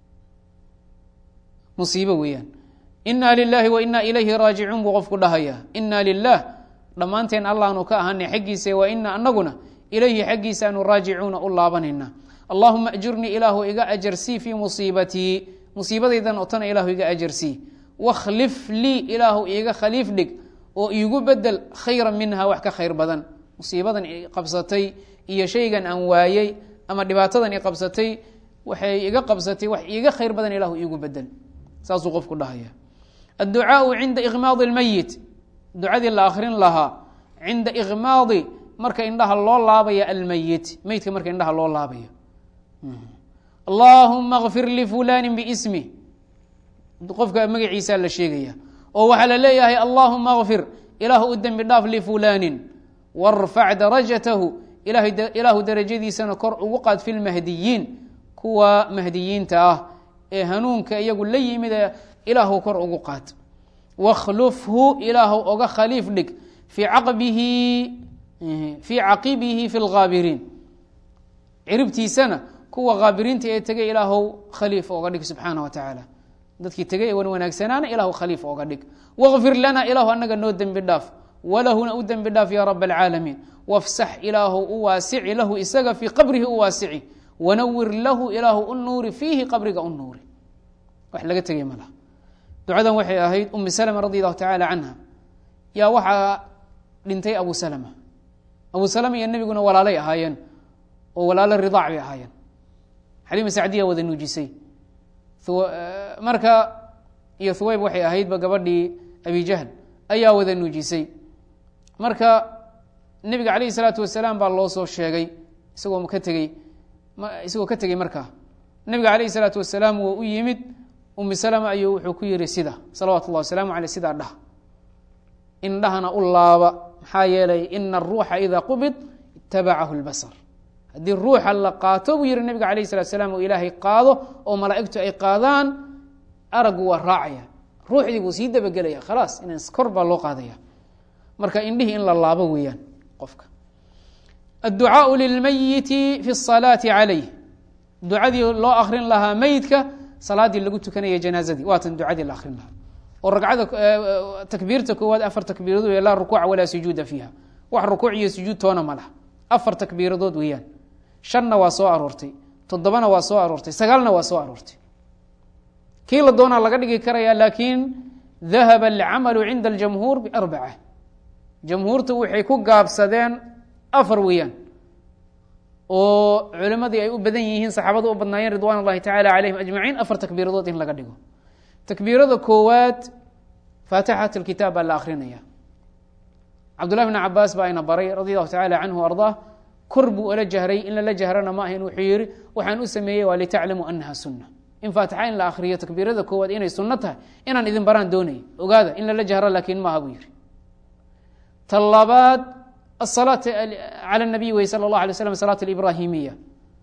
musiibo weeyaan inaa lilahi wa inaa ilayhi raajicuun buu qofku dhahaya inaa lilah dhammaanteen allahnu ka ahanay xaggiisa wa ina anaguna ilayhi xaggiisaanu raajicuuna u laabanayna allahuma ajurnii ilaahu iga ajarsii fii musiibatii musiibadaydan oo tana ilaahu iga ajarsii wakhlif lii ilaahu iiga khaliif dhig oo iigu bedel khayra minha wax ka khayr badan musiibadan i qabsatay iyo shaygan aan waayey ama dhibaatadan i qabsatay waxay iga qabsatay wax iiga khayr badan ilahu iigu bedel saasuu qofku dhahaya adducaau cinda ikhmaadi lmeyit ducadii la akrin lahaa cinda ikhmaadi marka indhaha loo laabaya almeyit meydka marka indhaha loo laabayo allahuma kfir lifulani biismi qofka magaciisaa la sheegaya oo waxaa la leeyahay allahuma kfir ilaahu u dembi dhaaf lifulanin warfac darajatahu ilaahu darajadiisana kor ugu qaad fi lmahdiyiin kuwa mahdiyiinta ah ee hanuunka iyagu la yimid ee ilaahu kor ugu qaad wakhlufhu ilaahu oga khaliif dhig fii caqbihi fii caqibihi fi lgaabiriin ciribtiisana kuwa kaabiriinta ee tegay ilaahu khaliif oga dhig subxaana wa tacaala dadkii tegay ee wan wanaagsanaana ilahu khaliif oga dhig waqfir lana ilaahu anaga noo dembi dhaaf walahuna u dembi dhaaf ya rab alcaalamiin wafsax ilaahu u waasici lahu isaga fii qabrihi u waasici wanawir lahu ilaahu u nuuri fiihi qabriga u nuuri wax laga tegay ma laha ducadan waxay ahayd umi salma radi allahu tacaala canha yaa waxaa dhintay abu salma abu salma iyo nebiguna walaalay ahaayeen oo walaalo ridaac bay ahaayeen xaliima sacdiya wada nuujisay marka iyo thuwayb waxay ahaydba gabadhii abi jahl ayaa wada nuujisay marka nebiga calayhi salaatu wasalaam baa loo soo sheegay isagoo ka tegey isagoo ka tegey markaa nebiga calayhi salaatu wasalaam wuu u yimid umi salama ayuu wuxuu ku yihi sida salawaatu ullahi wasalaamu aleyh sidaa dhah indhahana u laaba maxaa yeelay ina aruuxa idaa qubid itabacahu lbasar haddii ruuxa la qaato buu yihi nebiga alayh salat slam oo ilaahay qaado oo malaa'igtu ay qaadaan araggu waa raacaya ruuxdii buu sii dabagelaya khalaas in kor baa loo qaadaya marka indhihii in la laabo weeyaan qofka adducaau lilmayiti fi salaati calayh ducadii loo akrin lahaa meydka salaadii lagu tukanaya janaazadii waatan ducadii la akrin lahaa oo ragcada takbiirta koowaad afar takbiiradood laa rukuuca walaa sujuuda fiiha wax rukuuc iyo sujuud toona ma laha afar takbiiradood weeyaan shanna waa soo aroortay toddobana waa soo aroortay sagaalna waa soo aroortay kii la doonaa laga dhigi karaya laakiin dahaba alcamalu cinda aljamhuur biarbaca jamhuurtu waxay ku gaabsadeen afar weeyaan oo culimadii ay u badan yihiin saxaabada u badnaayeen ridwan اllahi tacala calayhim ajmaciin afar takbiiradood in laga dhigo takbiirada koowaad faatixat اlkitaab baa la akrinaya cabdullahi bn cabaas baa ina baray radi allahu tacala canhu ardaa kor buu ola jahray in lala jahrana ma ahayn wuxuu yihi waxaan u sameeyey waa litaclamuu anaha sunna in faatixa in la akriyo takbiirada koowaad inay sunno tahay inaan idin baraan doonayay ogaada in lala jahro laakiin maaha buu yihi ta labaad الصلاة على النبي wy sلى الله عليه وسلم صلاة الإبراهيمية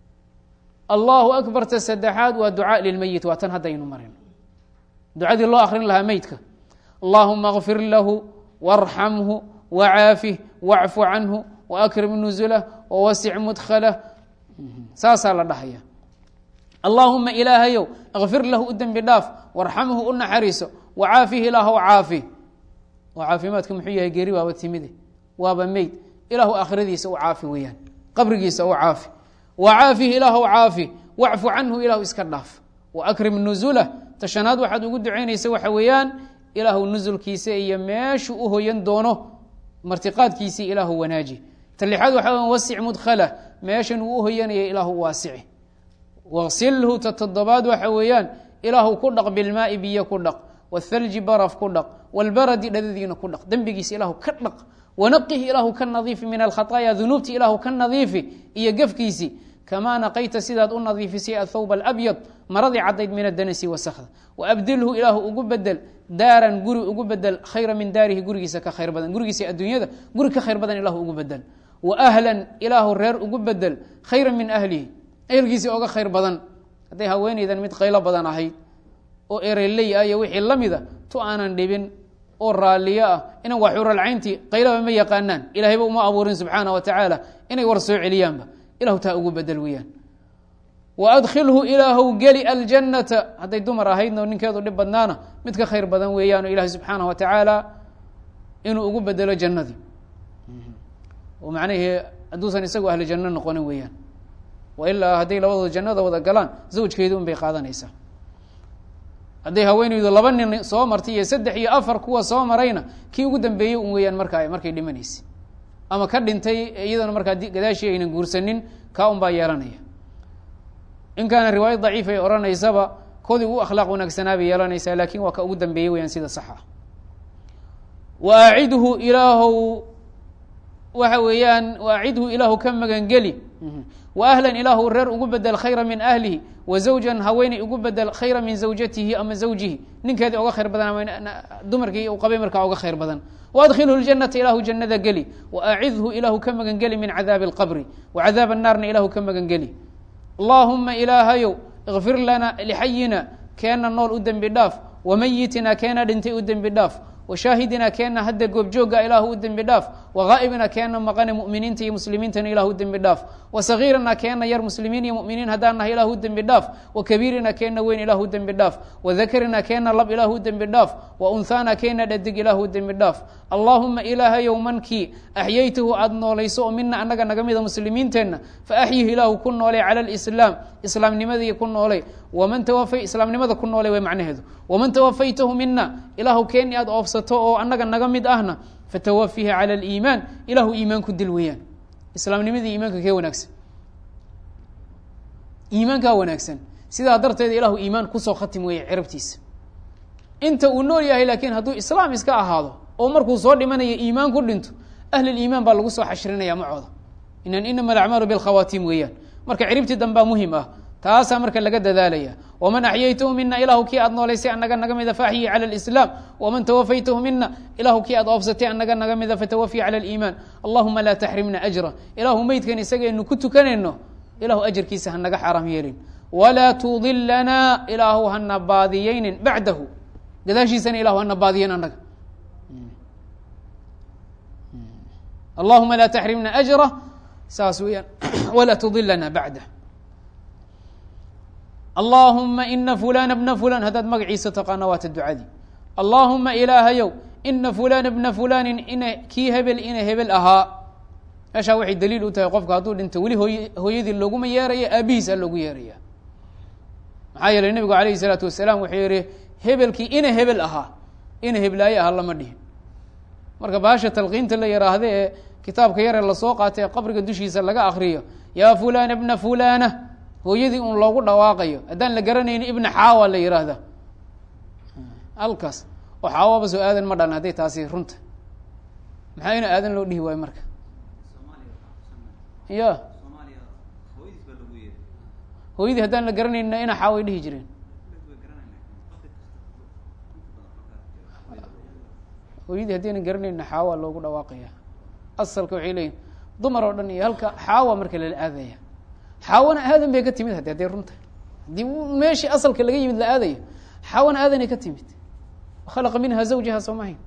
الله أكبر ta سدexaad waa duعاء للميت waa tan haddaynu marin duعadii loo akrin lahaa meydka اللهma اغفir lahu وارحمه وعاafه واعف عanه وأkرم نزله ووسع مدخله saasaa la dhahaya اللهuma ilaahayow اغفir lahu u dembi dhaaf وارحمhu u naxariiso وعاafihi ilaah caafi caafimaadka muxuu yahay geeri baaba timide waaba meyd ilaahu aakhiradiisa u caafi weeyaan qabrigiisa u caafi wacaafihi ilaahu caafi wacfu canhu ilaahu iska dhaaf waakrim nuzulah tashanaad waxaad ugu ducaynaysa waxa weeyaan ilaahu nusulkiisa iyo meeshuu u hoyan doono martiqaadkiisii ilaahu wanaaji talixaad waxa weya wasic mudkhalah meeshan uu u hoyanaya ilaahu waasici waqsilhu ta toddobaad waxa weeyaan ilaahu ku dhaq bilmaai biyo ku dhaq wthalji baraf ku dhaq wlbaradi dhadadiina ku dhaq dembigiisa ilaahu ka dhaq wanaqih ilaahu ka nadiifi min alkhaطaaya dunuubti ilaahu ka nadiifi iyo gefkiisi kamaa naqayta sidaad u nadiifisay athawb alabyad maradii cadayd min adanasi wasakda waabdilhu ilaahu ugu bedel daaran guri ugu bedel khayra min daarihi gurigiisa ka khayr badan gurigiisa adduunyada guri ka khayr badan ilahu ugu bedel waahlan ilaahu reer ugu bedel khayra min ahlihi ehelkiisii oga khayr badan hadday haweeneydan mid qaylo badan ahayd oo ereley ah iyo wixii la mida tu aanan dhibin oo raalliyo ah inan waa xuralcayntii qaylaba ma yaqaanaan ilahayba uma abuurin subxaana wa tacaala inay war soo celiyaanba ilahu taa ugu bedel weeyaan wa adkhilhu ilaahow geli aljannata hadday dumar ahaydna ninkeedu dhib badnaana mid ka khayr badan weeyaan oo ilaahay subxaana wa tacaala inuu ugu bedelo jannadii oo macnahii hadduusan isagu ahli janno noqonin weeyaan wa ilaa hadday labadooda jannada wada galaan zawjkeedi un bay qaadanaysaa hadday haweeneydu laba nin soo martay iyo saddex iyo afar kuwa soo marayna kii ugu dambeeyey un weeyaan marka markay dhimanaysay ama ka dhintay iyadana markaa gadaashii aynan guursanin kaa un baa yeelanaya in kaana riwaayad daciif ay odhanaysaba koodii ugu akhlaaq wanaagsanaa bay yeelanaysaa lakin waa ka ugu dambeeyey weyaan sida sax ah wa acidhu ilaahow waxa weeyaan wa acidhu ilaahu ka magangeli wa ahlan ilaahu reer ugu bedel khayra min ahlihi wa zawjan haweeney ugu bedel khayra min zawjatihi ama zawjihi ninkeedii oga khayr badan ama dumarkii uu qabay markaa oga khayr badan waadkhilhu ljanata ilaahu jannada geli waacidhu ilaahu ka magangeli min cadaabi alqabri wa cadaab annaarna ilaahu ka magangeli allaahuma ilaahayow ikfir lana lixayina keena nool u dembi dhaaf wamayitina keena dhintay u dembi dhaaf washaahidina keena hadda goobjooga ilaahu u dembi dhaaf wagaa'ibina keena maqane mu'miniinta iyo muslimiintana ilahu u dembi dhaaf wasagiirina keena yar muslimiin iyo mu'miniin haddaan nahay ilahu u dembi dhaaf wakabiirina keena weyn ilahu u dembi dhaaf wadakarina keena lab ilahu u dembi dhaaf waunhaana keena dhadig ilahu u dembi dhaaf allaahuma ilaahayow mankii axyaytahu aada noolayso oo mina annaga naga mida muslimiinteenna faaxyihi ilaahu ku noolay cala lislaam islaamnimadii ku noolay waman tawafay islaamnimada ku noolay way macnaheedu waman tawafaytahu mina ilaahu keeni aada oofsato oo annaga naga mid ahna fatawafihi cala aliimaan ilahu iimaan ku dil weeyaan islaamnimadii iimaanka kee wanaagsan iimaankaa wanaagsan sidaa darteed ilahu iimaan kusoo khatim weeye cirabtiisa inta uu nool yahay laakiin hadduu islaam iska ahaado oo markuu soo dhimanayo iimaan ku dhinto ahliliimaan baa lagu soo xashrinaya macooda inan inama alacmaalu bilkhawaatiim weeyaan marka ciribtii dambaa muhim ah taasaa marka laga dadaalaya waman axyaytahu mina ilahu kii aad noolaysay annaga naga mida faaxyi cala lislaam waman tawafaytahu mina ilahu kii aad oofsatay annaga naga mida fatawafii cala aliimaan allahuma laa taxrimna ajra ilahu meydkan isagaynu ku tukanayno ilahu ajarkiisa hanaga xaaraam yeelin walaa tudilana ilaahu hana baadiyeynin bacdahu gadaashiisana ilahu hana baadiyen annaga allahuma laa taxrimna ajra saas weeyaan walaa tudilana bacdah allaahuma ina fulana bna fulan haddaad magaciisa taqaana waata ducadii allaahuma ilaahayow ina fulana bna fulanin ina kii hebel ina hebel ahaa meeshaa waxay daliil u tahay qofka hadduu dhinto weli hooy hooyadii looguma yeeraya aabihiisa loogu yeeraya maxaa yeelay nebigu alayhi salaatu wasalaam wuxuu yihi hebelkii ina hebel ahaa ina heblaaye aha lama dhihin marka baasha talqiinta la yaraahda ee kitaabka yaree lasoo qaatay ee qabriga dushiisa laga akriyo yaa fulana bna fulana hooyadii un loogu dhawaaqayo haddaan la garanayni ibna xaawa la yiraahda halkaas oo xaawaba soo aadan ma dhan hadday taasi runta maxaa ina aadan loo dhihi waayo marka ya hooyadii haddaan la garanayna ina xaaway dhihi jireen hooyadii haddayna garanayna xaawa loogu dhawaaqaya asalka waxay leeyihin dumar oo dhan iyo halka xaawa marka lala aadaya xaawana aadan bay ka timid haddi hadday runta haddii meeshii asalka laga yimid la aadayo xaawana aadanay ka timid khalaqa minha zawjaha soo mahayn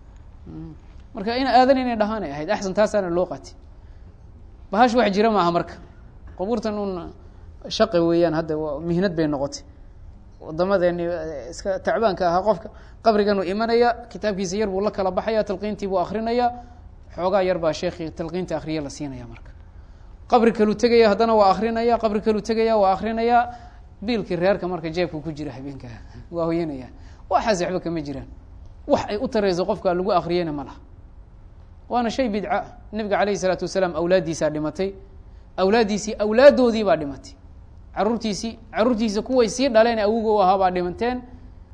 marka ina aadan inay dhahaanay ahayd axsan taasaana loo qaati bahash wax jira maaha marka qabuurtan un shaqi weeyaan hadda mihnad bay noqotay wadamadeeni iska tacbaanka ahaa qofka qabriganuu imanaya kitaabkiisa yar buu la kala baxaya talqiintii buu akrinaya xoogaa yar baa sheekhi talqiinta akriya la siinaya marka qabri kaluu tegaya haddana waa akrinaya qabri kaluu tegaya waa akrinaya biilkii reerka marka jeebka ku jira habeenka waa hoyanaya waxaas waxba kama jiraan wax ay u tarayso qofka lagu akriyana ma laha waana shay bidca nebiga calayhi isalaatu wasalaam awlaaddiisaa dhimatay awlaaddiisii awlaaddoodii baa dhimatay caruurtiisii caruurtiisa kuway sii dhaleen awoga u ahaa baa dhimateen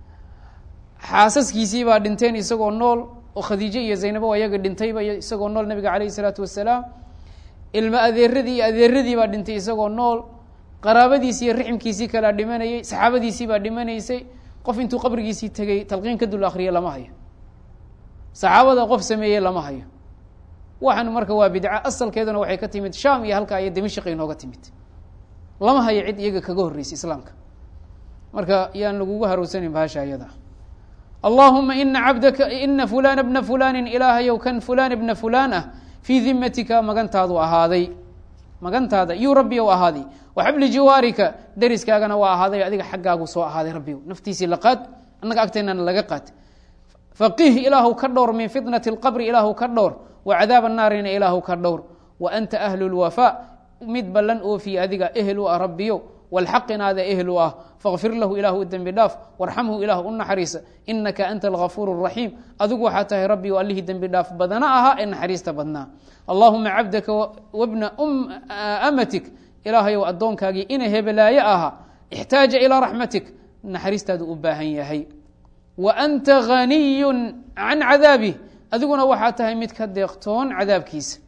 xaasaskiisii baa dhinteen isagoo nool oo khadiijo iyo zaynabo ayaga dhintayba isagoo nool nabiga calayhi isalaatu wasalaam ilma adeeradii iyo adeeradii baa dhintay isagoo nool qaraabadiisi iyo riximkiisii kalaa dhimanayey saxaabadiisii baa dhimanaysay qof intuu qabrigiisii tegey talqiin ka dul akriya lama hayo saxaabada qof sameeyey lama hayo waxan marka waa bidca asalkeeduna waxay ka timid sham iyo halka iyo dimashq inooga timid lama hayo cid iyaga kaga horreysay islaamka marka yaan lagugu harowsanin bahasha ayada allahuma ina cabdaka ina fulana bna fulanin ilaahayow kan fulan bna fulan ah fii dimatika magantaadu ahaaday magantaada yuu rabbi ou ahaaday waxabli jiwaarika deriskaagana waa ahaaday adiga xaggaagu soo ahaaday rabbiw naftiisii laqaad annaga agteennana laga qaad faqih ilaahu ka dhowr min fitnati اlqabri ilaahu ka dhowr wa cadaab annaarina ilaahu ka dhowr wa anta ahlu lwafaa mid ballan oofiye adiga ehel u ah rabbiyo walxaqinaada ehel u ah fakfir lahu ilahu u dembi dhaaf warxamhu ilah u naxariisa inaka anta algafuur الraxiim adigu waxaa tahay rabbi o allihii dembi dhaaf badana ahaa ee naxariista badnaa allahuma cabdaka wabna amatik ilaahayow addoonkaagii ina hebelaaye ahaa ixtaaja ilaa raxmatik naxariistaadu u baahan yahay wa anta ghaniyu can cadaabih adiguna waxaa tahay mid ka deeqtoon cadaabkiisa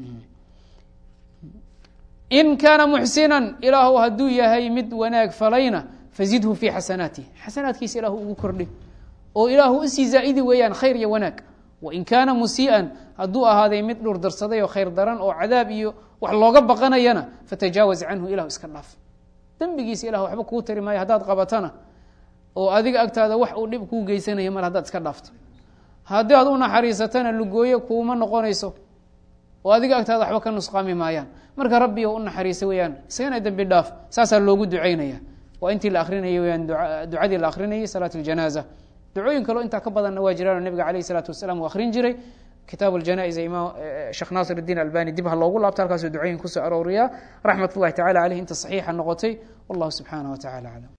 in kaana muxsinan ilaahu hadduu yahay mid wanaag falayna fazidhu fii xasanaatih xasanaadkiisa ilaahu ugu kordhi oo ilaahu usii zaa'idi weeyaan khayr iyo wanaag wain kaana musii'an hadduu ahaaday mid dhur darsaday oo khayr daran oo cadaab iyo wax looga baqanayana fatajaawaz canhu ilahu iska dhaaf dembigiisa ilah waxba kuu tari maayo haddaad qabatana oo adiga agtaada wax uu dhib kuu geysanaya mar haddaad iska dhaafto haddii aad u naxariisatana lugooyo kuuma noqonayso oo adiga agtaada waxba ka nusqaami maayaan marka rabbi u naxariisa weyaan isagana dembi dhaaf saasaa loogu ducaynaya waa intii la akrinayay weyaan ducadii la akrinayay salaat اljanaaza ducooyin kaleo intaa ka badanna waa jiraan nabiga alayh الsalaatu wasalaam uu akrin jiray kitaab اljanaa'iz imaam sheekh naasir الdiin albani dib ha loogu laabto halkaasuu ducooyin kusoo arooriyaa raxmat اllahi tacala aleyh inta saxiixa noqotay wallahu subxaanah wa tacala aclam